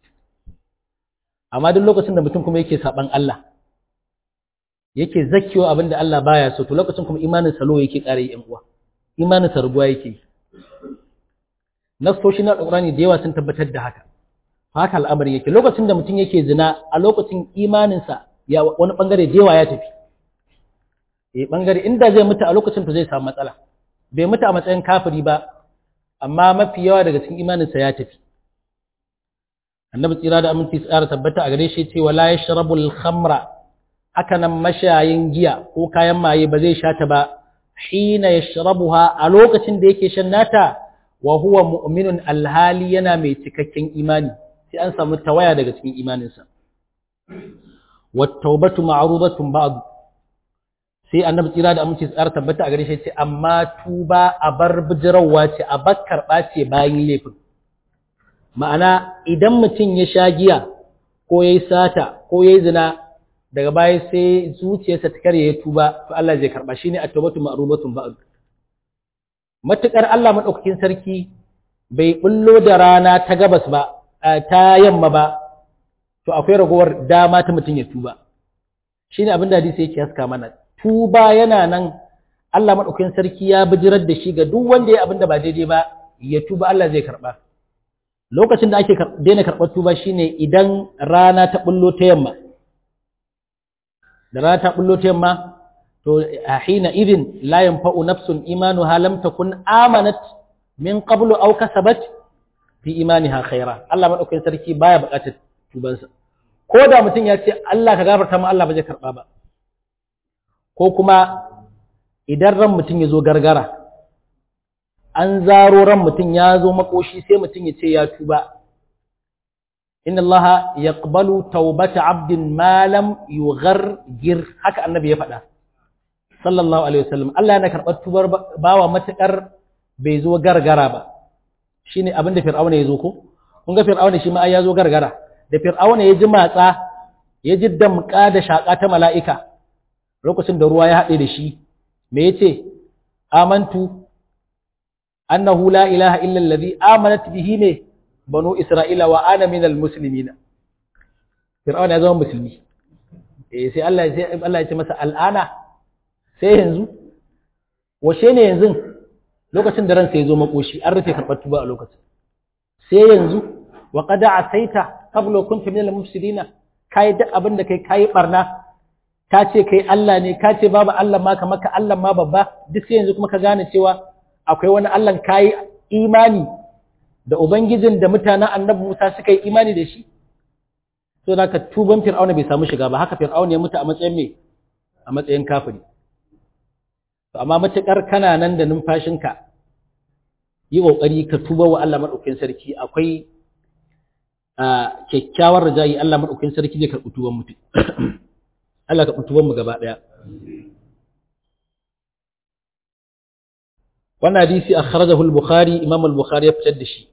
amma duk lokacin da mutum kuma yake saban Allah yake zakkiwa abin da Allah baya so to lokacin kuma imanin salo yake ƙara yi uwa imanin sa ruguwa yake nasoshi na alƙur'ani da yawa sun tabbatar da haka haka al'amari yake lokacin da mutum yake zina a lokacin imaninsa ya wani bangare da yawa ya tafi eh bangare inda zai mutu a lokacin to zai samu matsala bai mutu a matsayin kafiri ba amma mafi yawa daga cikin imaninsa ya tafi annabi tsira da aminci tsara tabbata a gare shi ce wala yashrabul khamra haka nan mashayin giya ko kayan maye ba zai sha ta ba hina yashrabuha a lokacin da yake shan nata wa huwa mu'minun alhali yana mai cikakken imani sai an samu tawaya daga cikin imaninsa wat tawbatu ma'rudatun ba'd sai annabi tsira da aminci tsara tabbata a gare shi ce amma tuba a bar bijirawa ce a bar karɓa ce bayan laifin ma'ana idan mutum ya sha giya ko ya yi sata ko ya yi zina daga baya sai zuciyarsa ta karye ya tuba to Allah zai karɓa shi ne a tawbatu ma'rudatun ba'd matuƙar Allah maɗaukakin sarki bai ɓullo da rana ta gabas ba, ta yamma ba, to akwai ragowar dama ta mutum ya tuba. Shi ne abin da hadisi yake haska mana. Tuba yana nan Allah maɗaukakin sarki ya bijirar da shi ga duk wanda ya abin da ba daidai ba, ya tuba Allah zai karɓa. Lokacin da ake daina karɓar tuba shi ne idan rana ta ɓullo ta yamma. Da rana ta ɓullo ta yamma, to a hina idin la yanfa'u nafsun imanuha lam takun amanat min qablu aw kasabat fi imaniha khaira Allah madaukakin sarki baya buƙatar tubansa ko da mutum ya ce Allah ka gafarta mu Allah ba zai karba ba ko kuma idan ran mutum ya zo gargara an zaro ran mutum ya zo makoshi sai mutum ya ce ya tuba inna Allah yaqbalu taubata abdin ma lam yughargir haka annabi ya faɗa sallallahu alaihi wasallam Allah yana karɓar tubar bawa matukar bai zo gargara ba shine abin da fir'auna ya zo ko kun ga fir'auna shi ma ai ya zo gargara da fir'auna ya ji matsa ya ji damƙa da shaƙa ta mala'ika lokacin da ruwa ya haɗe da shi me yace amantu annahu la ilaha illa allazi amanat bihi ne banu isra'ila wa ana minal muslimina fir'auna ya zama musulmi eh sai Allah sai Allah ya ce masa al'ana sai yanzu washe ne yanzu lokacin da ransa ya zo makoshi an rufe karɓar tuba a lokacin sai yanzu wa qad asaita qabla kunta min al-mufsidina kai duk abin da kai kai barna ka ce kai Allah ne ka ce babu Allah ma kamar ka Allah ma babba duk sai yanzu kuma ka gane cewa akwai wani Allah kai imani da ubangijin da mutanen annabi Musa suka yi imani da shi so da ka tuban fir'auna bai samu shiga ba haka fir'auna ya mutu a matsayin me a matsayin kafiri to amma matakar kana nan da numfashinka yi kokari ka tuba wa Allah madaukakin sarki akwai a kyakkyawar rajayi Allah madaukakin sarki zai karɓi tuban mutum Allah ka karɓi tuban mu gaba daya wannan hadisi akhrajahu al-bukhari imam al-bukhari ya fitar da shi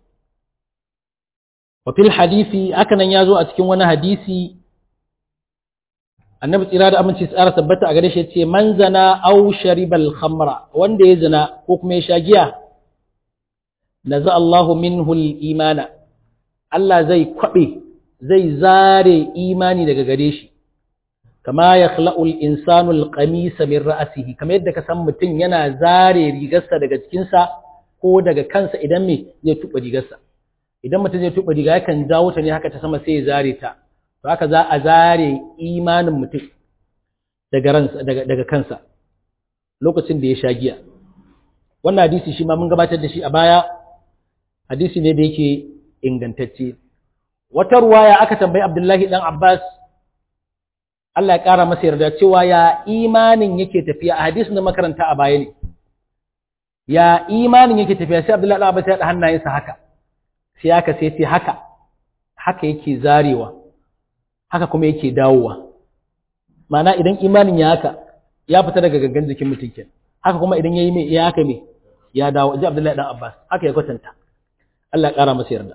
wa fil hadisi haka nan yazo a cikin wani hadisi annabi tsira da aminci tsara tabbata a gare shi ce man zana aw sharibal khamra wanda ya zina ko kuma ya sha giya naza Allahu minhu al-imana Allah zai kwabe zai zare imani daga gare shi kama yakhla'u al-insanu al-qamisa min ra'sihi kamar yadda ka san mutum yana zare rigarsa daga cikinsa ko daga kansa idan me zai tuba rigarsa idan mutum zai tuba riga yakan jawo ta ne haka ta sama sai ya zare ta to haka za a zare imanin mutum daga ransa daga daga kansa lokacin da ya sha giya wannan hadisi shi ma mun gabatar da shi a baya hadisi ne da yake ingantacce wata ruwaya aka tambayi Abdullahi dan Abbas Allah ya ƙara masa yarda cewa ya imanin yake tafiya a hadisin da makaranta a baya ne ya imanin yake tafiya sai Abdullahi Abbas ya da hannayensa haka sai haka sai ce haka haka yake zarewa haka kuma yake dawowa ma'ana idan imanin ya haka ya fita daga gangan jikin mutum kenan haka kuma idan yayi mai ya haka me ya dawo ji Abdullahi dan Abbas haka ya kwatanta Allah ya ƙara masa yarda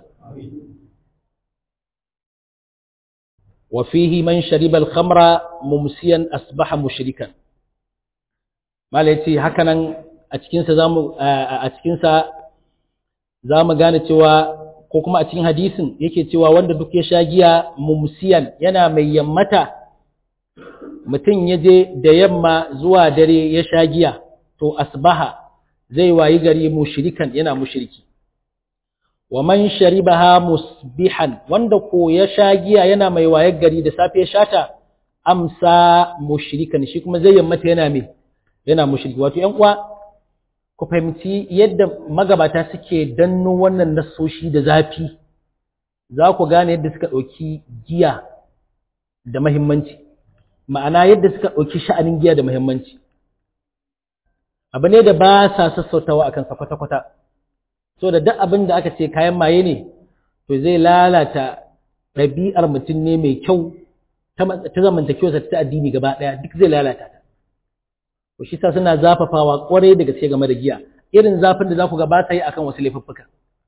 وفيه من شرب الخمر ممسيا أصبح مشركا ما ليتي هكذا أتكنسا زامو أتكنسا زامو gane cewa ko kuma a cikin hadisin yake cewa wanda duk ya sha giya mumsiyan yana mai yammata mutum ya je da yamma zuwa dare ya sha giya to asbaha zai wayi gari mushrikan yana mushriki wa man sharibaha musbihan wanda ko ya sha giya yana mai wayar gari da safe ya shata amsa mushrikan shi kuma zai yammata yana mai yana mushriki wato ƴan uwa ku fahimci yadda magabata suke danno wannan nasoshi da zafi za ku gane yadda suka ɗauki giya da mahimmanci ma'ana yadda suka ɗauki sha'anin giya da mahimmanci abu ne da ba sa sassautawa akan sa kwata-kwata so da duk abin da aka ce kayan maye ne to zai lalata ɗabi'ar mutum ne mai kyau ta zamantakewarsa ta addini gaba ɗaya duk zai lalata ta to shi sa suna zafafawa ƙwarai da gaske game da giya irin zafin da za ku ga ba ta yi akan wasu laifuffuka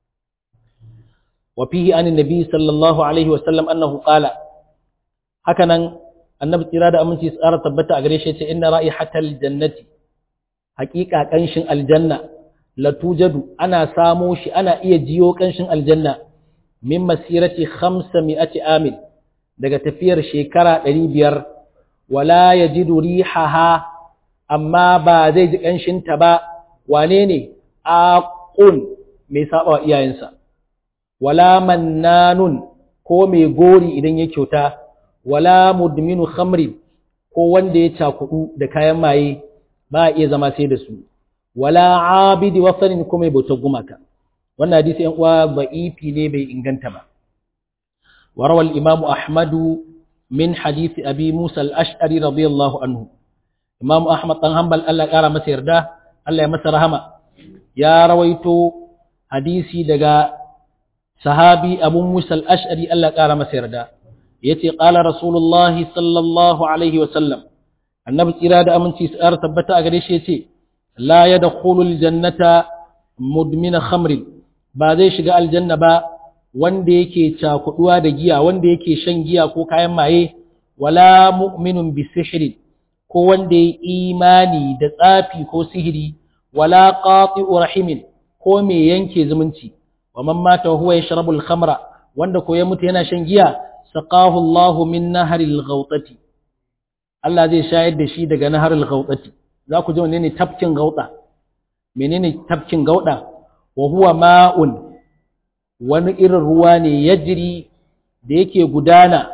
wa fihi anin nabi sallallahu alaihi wa sallam annahu qala haka nan annabi tsira da aminci tsara tabbata a gare shi ce inna ra'ihatal jannati haƙiƙa ƙanshin aljanna latujadu ana samo shi ana iya jiyo ƙanshin aljanna min masirati khamsa mi'ati amin daga tafiyar shekara ɗari biyar wala ya ji rihaha amma ba zai ji ƙanshinta ba wane ne aqun mai saba wa iyayensa wala mannanun ko mai gori idan ya kyauta wala mudminu khamri ko wanda ya cakudu da kayan maye ba iya zama sai da su wala abidi wasanin kuma mai bautar gumaka wannan hadisi yan uwa da'ifi ne bai inganta ba وروى الإمام أحمد من حديث أبي موسى الأشعري رضي الله عنه إمام أحمد بن حنبل الله قال مسير ده الله يمسر هما يا رويت حديثي دغا صحابي أبو موسى الأشعري الله قال مسير ده يتي قال رسول الله صلى الله عليه وسلم النبي إرادة أمن تسأر تبتا أغريش يتي لا يدخل الجنة مدمن خمر بعد شقاء الجنة با wanda yake cakuduwa da giya wanda yake shan giya ko kayan maye wala mu'minun bi sihri ko wanda ya imani da tsafi ko sihiri wala qati'u rahimin ko me yanke zumunci wa man mata huwa yashrabu al-khamra wanda ko ya mutu yana shan giya saqahu Allah min naharil ghawtati Allah zai shayar da shi daga naharil ghawtati za ku ji menene tafkin gauda menene tafkin gauda wa huwa ma'un wani irin ruwa ne ya jiri da yake gudana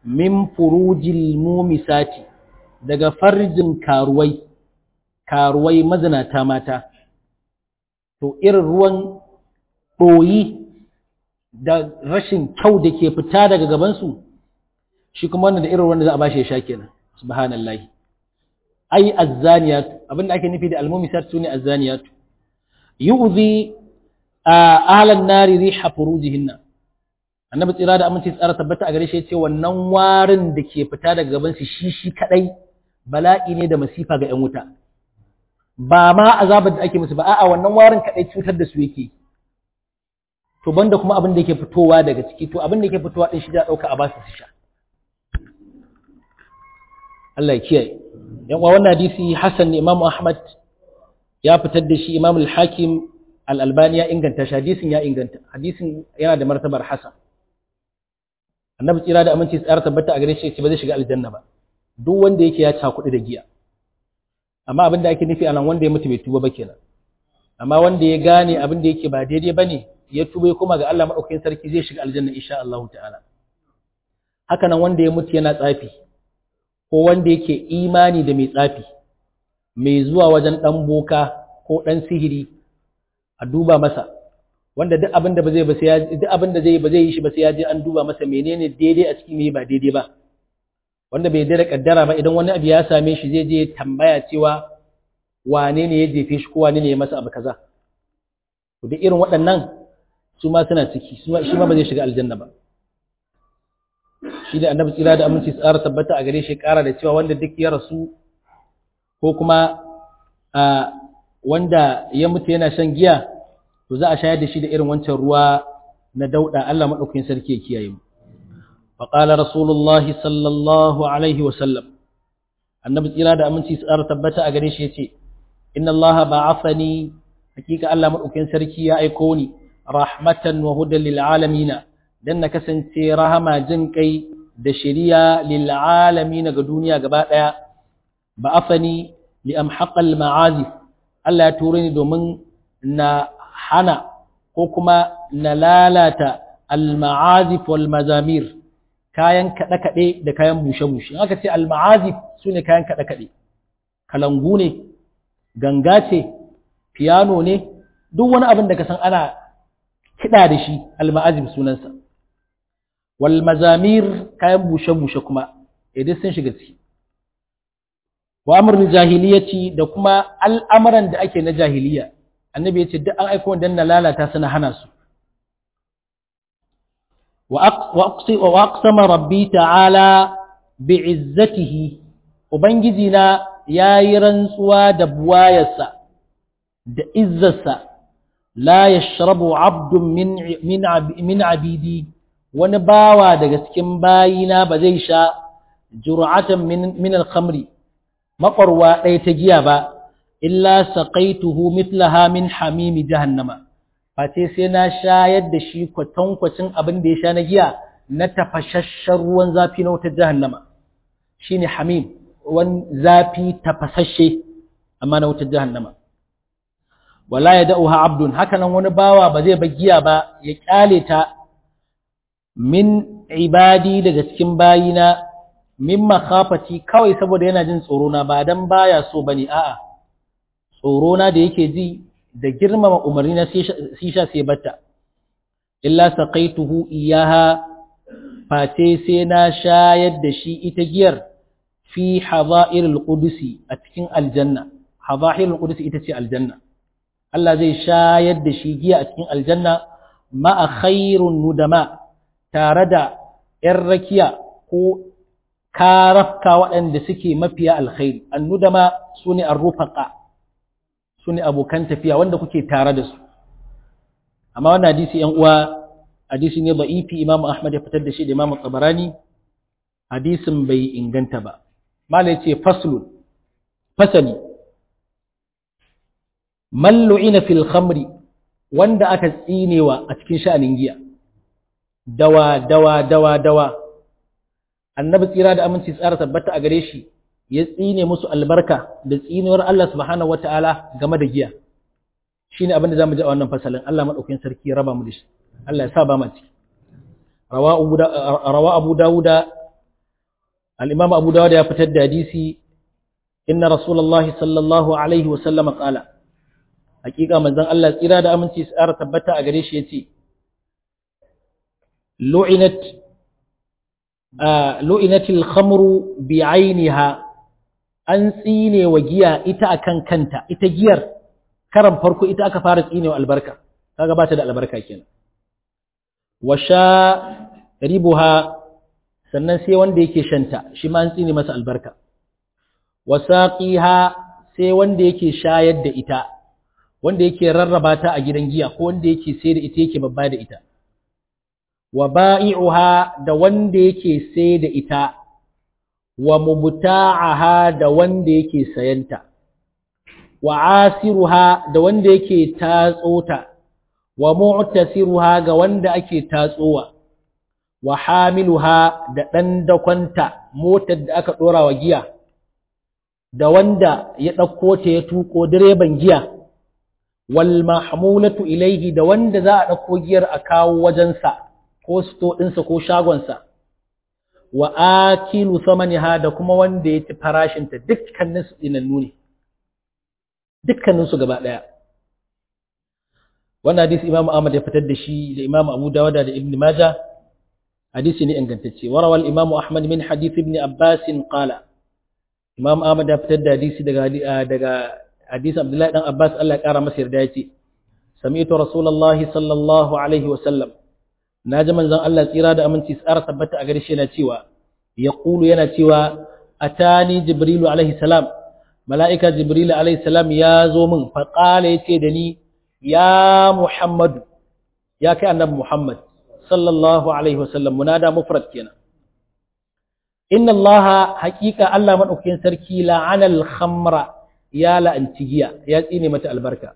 min furujil mumisati daga farjin karuwai karuwai mazinata mata to irin ruwan ɗoyi da rashin kyau da ke fita daga gabansu shi kuma wannan da irin wanda za a bashi ya sha kenan subhanallahi ai azzaniyatu abinda ake nufi da almumisat sune azzaniyatu yu'zi ahlan nari riha furujihinna annabi tsira da aminci tsara tabbata a gare shi yace wannan warin da ke fita daga gaban su shi shi kadai bala'i ne da masifa ga yan wuta ba ma azabar da ake musu ba a'a wannan warin kadai cutar da su yake to banda kuma abin da yake fitowa daga ciki to abin da yake fitowa din shi da dauka a basu su sha Allah ya kiyaye yan uwa wannan hadisi Hassan ne Imam Ahmad ya fitar da shi Imam Al-Hakim Al-Albani ya inganta shi hadisin ya inganta hadisin yana da martabar Hassan Annabi tsira da aminci tsara tabbata a gare shi ba zai shiga aljanna ba duk wanda yake ya cakuɗi da giya amma abin da ake nufi anan wanda ya mutu bai tuba ba kenan amma wanda ya gane abin da yake ba daidai bane ya tuba ya koma ga Allah madaukakin sarki zai shiga aljanna insha Allah ta'ala haka nan wanda ya mutu yana tsafi ko wanda yake imani da mai tsafi mai zuwa wajen ɗan boka ko ɗan sihiri a duba masa wanda duk abin da ba zai ba sai ya duk abin da zai ba zai yi shi ba sai ya je an duba masa menene daidai a cikin me ba daidai ba wanda bai da kaddara ba idan wani abu ya same shi zai je tambaya cewa wane ne ya jefe shi ko wane ne ya masa abu kaza to duk irin waɗannan su ma suna ciki shi ma ba zai shiga aljanna ba shi da annabi tsira da aminci tsara tabbata a gare shi kara da cewa wanda duk ya rasu ko kuma wanda ya mutu yana shan giya to za a shayar da shi da irin wancan ruwa na dauda Allah madaukakin sarki ya kiyaye mu fa qala rasulullahi sallallahu alaihi wa sallam annabi tsira da aminci tsara tabbata a gare shi yace inna allaha ba'athani hakika Allah madaukakin sarki ya aiko ni rahmatan wa hudan lil alamin dan na kasance rahama jin kai da shari'a lil alamin ga duniya gaba daya ba'athani li amhaqal ma'azif Allah ya ture ni domin na hana ko kuma na lalata al-ma'azif wal mazamir kayan kaɗe-kaɗe da kayan bushe-bushe aka ce al-ma'azif su ne kayan kaɗe-kaɗe kalangu ne ganga ce piano ne duk wani abin da ka san ana kiɗa da shi al-ma'azif sunansa wal mazamir kayan bushe-bushe kuma idan sun shiga ciki wa amrul jahiliyaci da kuma al'amuran da ake na jahiliya annabi ya ce duk an aiko dan na lalata suna hana su wa aqsama rabbi ta'ala bi'izzatihi ubangiji na yayi rantsuwa da buwayarsa da izzarsa la yashrabu 'abdun min min min 'abidi wani bawa daga cikin bayina ba zai sha jur'atan min min al-khamri maƙwarwa ɗaya ta giya ba, illa saƙaituhu mitlaha min hamimi jahannama, face sai na shayar da shi kwatankwacin abin da ya sha na giya na tafashashen ruwan zafi na wutar jahannama. Shi ne hamim, wani zafi tafasashe, amma na wutar jahannama. Wala ya da'uha abdun, hakanan wani bawa ba zai ba giya ba, ya ƙyale ta min ibadi daga cikin bayina min makhafati kawai saboda yana jin tsoro na ba dan baya so bane a'a tsoro na da yake ji da girmama umarni na sisha sai batta illa saqaituhu iyaha fate sai na shayar da shi ita giyar fi hadairil qudusi a cikin aljanna hadairil qudusi ita ce aljanna Allah zai shayar da shi giya a cikin aljanna ma'a khairun nudama tare da 'yan rakiya ko karafka waɗanda suke mafiya alkhairi annudama su ne arrufaka su ne abokan tafiya wanda kuke tare da su amma wannan hadisi yan uwa hadisi ne da'ifi imam ahmad ya fitar da shi da imam tabarani hadisin bai inganta ba mala yace faslun fasali man lu'ina fil khamri wanda aka tsinewa a cikin sha'anin giya dawa dawa dawa dawa annabi tsira da aminci tsara tabbata a gare shi ya tsine musu albarka da tsinuwar Allah subhanahu wataala game da giya shine abin da zamu ji a wannan fasalin Allah madaukakin sarki ya raba mu da shi Allah ya sa ba mu ciki rawa abu dawuda al-imam abu dawud ya fitar da hadisi inna rasulullahi sallallahu alaihi wa sallama qala hakika manzon Allah tsira da aminci tsara tabbata a gare shi yace lu'inat lu'inatil khamru bi'ainiha an tsine wa giya ita akan kanta ita giyar karan farko ita aka fara tsine wa albarka kaga ba ta da albarka kenan wa sha ribuha sannan sai wanda yake shanta shi ma an tsine masa albarka wa saqiha sai wanda yake shayar da ita wanda yake rarraba ta a gidan giya ko wanda yake sai da ita yake babba da ita wa ba'i'uha da wanda yake sai da ita wa mubta'aha da wanda yake sayanta wa asiruha da wanda yake tatsota wa mu'tasiruha ga wanda ake tatsowa wa hamiluha da dan dakwanta motar da aka dora wa giya da wanda ya dauko ta ya tuko direban giya wal mahmulatu ilaihi da wanda za a dauko giyar a kawo wajensa ko sto ɗinsa ko shagonsa wa akilu samaniha da kuma wanda ya ci farashinta dukkanin su tsinannu ne dukkanin su gaba ɗaya wannan hadisi imamu ahmad ya fitar da shi da imamu abu dawada da ibn majah hadisi ne ingantacce warawal imamu ahmad min hadith ibn abbas qala imam ahmad ya fitar da hadisi daga daga hadisi abdullahi dan abbas Allah ya kara masa yarda yace sami'tu rasulullahi sallallahu alaihi wa sallam na ji manzon Allah tsira da aminci tsara tabbata a gare shi yana cewa ya ƙulu yana cewa atani jibrilu alaihi salam mala'ika jibrilu alaihi salam ya zo min faƙala ya ce da ni ya muhammadu ya kai annabi muhammad sallallahu alaihi wasallam munada mufrad kenan inna allaha haƙiƙa Allah maɗaukakin sarki la'anal khamra ya la'anci giya ya tsine mata albarka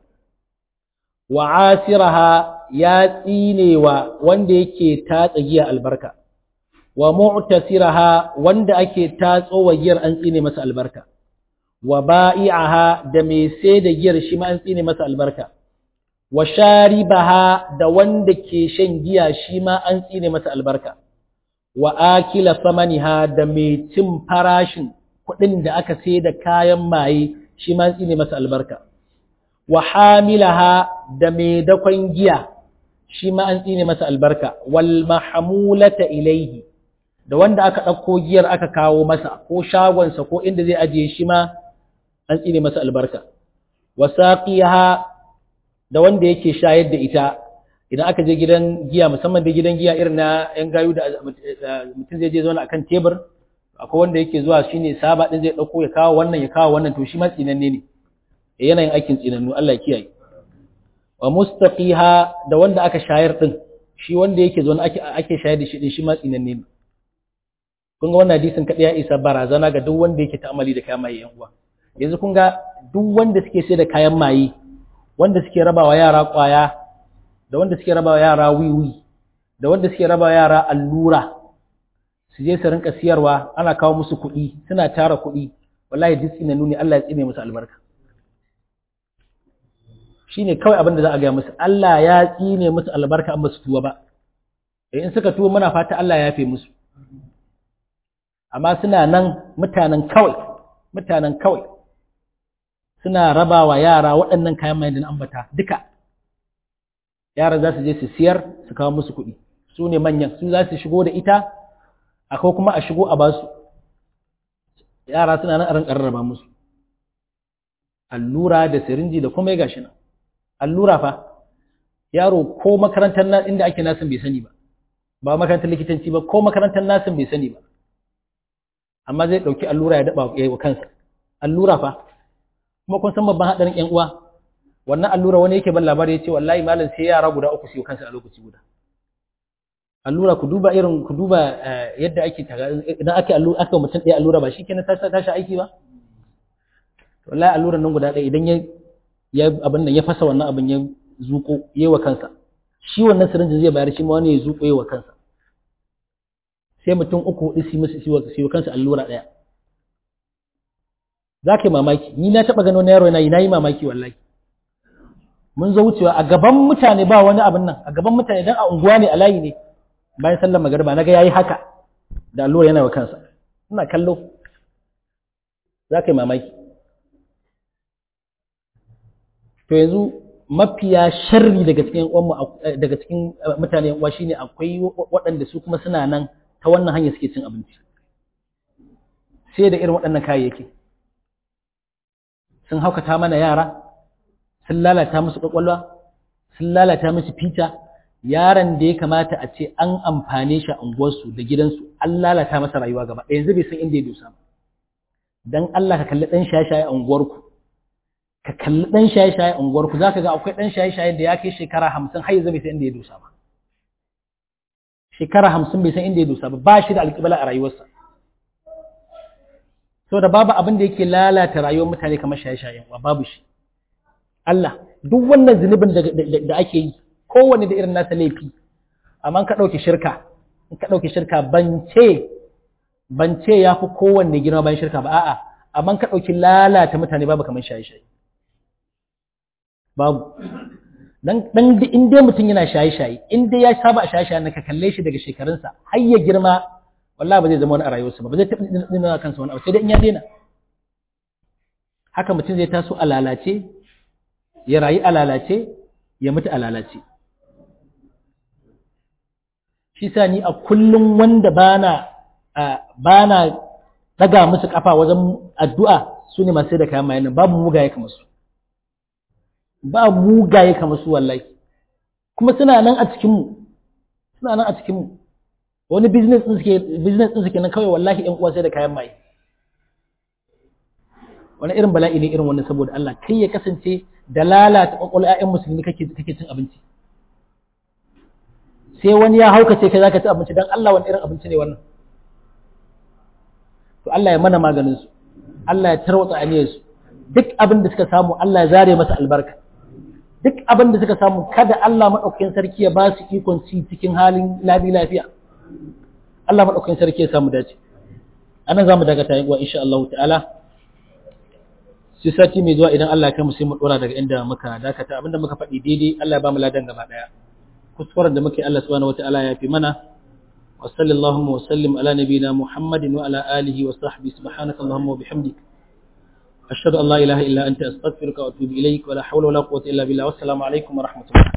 wa asiraha ya tsinewa wanda yake tatsa giya albarka wa mu'tasiraha wanda ake tatso wa giyar an tsine masa albarka wa ba'i'aha da mai sai da giyar shi ma an tsine masa albarka wa sharibaha da wanda ke shan giya shi ma an tsine masa albarka wa akila samaniha da mai cin farashin kuɗin da aka sai da kayan maye shi ma an tsine masa albarka wa hamilaha da mai dakon giya shi ma an tsine masa albarka wal mahmulata ilaihi da wanda aka ɗauko giyar aka kawo masa ko shagonsa ko inda zai ajiye shi ma an tsine masa albarka wa saqiha da wanda yake shayar da ita idan aka je gidan giya musamman da gidan giya irin na yan gayu da mutum zai je zauna akan tebur akwai wanda yake zuwa shine saba din zai ɗauko ya kawo wannan ya kawo wannan to shi ma tsinanne ne yanayin aikin tsinannu Allah ya kiyaye wa mustaqiha da wanda aka shayar din shi wanda yake zo ake ake shayar da shi din shi ma tsinanne ne kun ga wannan hadisin kadai ya isa barazana ga duk wanda yake ta'amali da kayan maye yan uwa yanzu kun ga duk wanda suke sai da kayan maye wanda suke rabawa yara kwaya da wanda suke rabawa yara wiwi da wanda suke rabawa yara allura su je su rinka siyarwa ana kawo musu kuɗi suna tara kuɗi wallahi duk tsinannu ne Allah ya tsine musu albarka shi ne kawai abin da za a gaya musu Allah ya tsine musu albarka an basu tuwa ba in suka tuwa muna fata Allah ya yafe musu amma suna nan mutanen kawai mutanen kawai suna raba wa yara waɗannan kayan mai da na ambata duka yara za su je su siyar su kawo musu kuɗi su ne manyan su za su shigo da ita akwai kuma a shigo a basu yara suna nan a rinƙar raba musu allura da sirinji da kuma ya gashi nan allura fa yaro ko makarantar na inda ake nasin bai sani ba ba makarantar likitanci ba ko makarantar nasin bai sani ba amma zai dauki allura ya daba ya wa kansa allura fa kuma kun san babban hadarin ƴan uwa wannan allura wani yake ban labari ya ce wallahi malam sai yara guda uku su yi kansa a lokaci guda allura ku duba irin ku duba yadda ake idan ake allura aka mutum ɗaya allura ba shikenan ta tashi aiki ba wallahi alluran nan guda ɗaya idan ya ya abin nan ya fasa wannan abin ya zuko yayi wa kansa shi wannan sirinjin zai bayar shi ma wani ya zuko yayi wa kansa sai mutum uku hudu su musu su wa kansa allura ɗaya za ka yi mamaki ni na taɓa gano na yaro yana yi na yi mamaki wallahi mun zo wucewa a gaban mutane ba wani abin nan a gaban mutane dan a unguwa ne a layi ne bayan sallar magariba na ga yayi haka da allura yana wa kansa ina kallo za ka yi mamaki to yanzu mafiya sharri daga cikin daga cikin mutane uwa shine akwai waɗanda su kuma suna nan ta wannan hanyar suke cin abinci sai da irin waɗannan kayayyaki sun haukata mana yara sun lalata musu ƙwaƙwalwa sun lalata musu fita yaron da ya kamata a ce an amfane shi a unguwarsu da gidansu an lalata masa rayuwa gaba ɗaya yanzu bai san inda ya dosa ba dan Allah ka kalli ɗan shaye-shaye a unguwarku ka kalli ɗan shaye-shaye a unguwarku za ka ga akwai ɗan shaye-shaye da ya kai shekara hamsin har yanzu bai san inda ya dosa ba shekara hamsin bai san inda ya dosa ba ba shi da alƙibla a rayuwarsa so da babu abin da yake lalata rayuwar mutane kamar shaye-shaye wa babu shi Allah duk wannan zunubin da ake yi kowane da irin nasa laifi amma ka ɗauki shirka in ka ɗauki shirka ban ce ban ce ya fi kowanne girma bayan shirka ba a'a amma ka ɗauki lalata mutane babu kamar shaye-shaye babu dan dan in dai mutum yana shaye-shaye in dai ya saba a shaye-shaye na ka kalle shi daga shekarunsa har ya girma wallahi ba zai zama wani a rayuwarsa ba ba zai taɓa nuna kansa wani abu sai dai in ya daina haka mutum zai taso a lalace ya rayu a lalace ya mutu a lalace shi sa ni a kullum wanda bana bana daga musu kafa wajen addu'a su ne masu da kayan mayan babu mugaye kamar su ba mugaye kamar su wallahi kuma suna nan a cikinmu suna nan a cikinmu wani business din suke business din suke nan kawai wallahi ɗan uwa sai da kayan maye wani irin bala'i ne irin wannan saboda Allah kai ya kasance da lalata kwakwalwa ƴaƴan musulmi kake kake cin abinci sai wani ya haukace kai zaka ci abinci dan Allah wani irin abinci ne wannan to Allah ya mana maganin su Allah ya tarwatsa aniyar su duk abin da suka samu Allah ya zare masa albarka duk abin da suka samu kada Allah madaukakin sarki ya ba su ikon ci cikin halin labi lafiya Allah madaukakin sarki ya samu dace anan zamu daga ta wa insha Allah ta'ala sai sati mai zuwa idan Allah ya kai mu sai mu dora daga inda muka dakata abinda muka faɗi daidai Allah ya ba mu ladan gaba daya kuskuren da muke Allah subhanahu wataala ya fi mana wa sallallahu wa sallim ala nabiyina Muhammadin wa ala alihi wa sahbihi subhanaka allahumma wa bihamdik ashhadu an la ilaha illa anta astaghfiruka wa atubu ilaik wa la hawla wa la quwwata illa billah wassalamu alaikum wa rahmatullah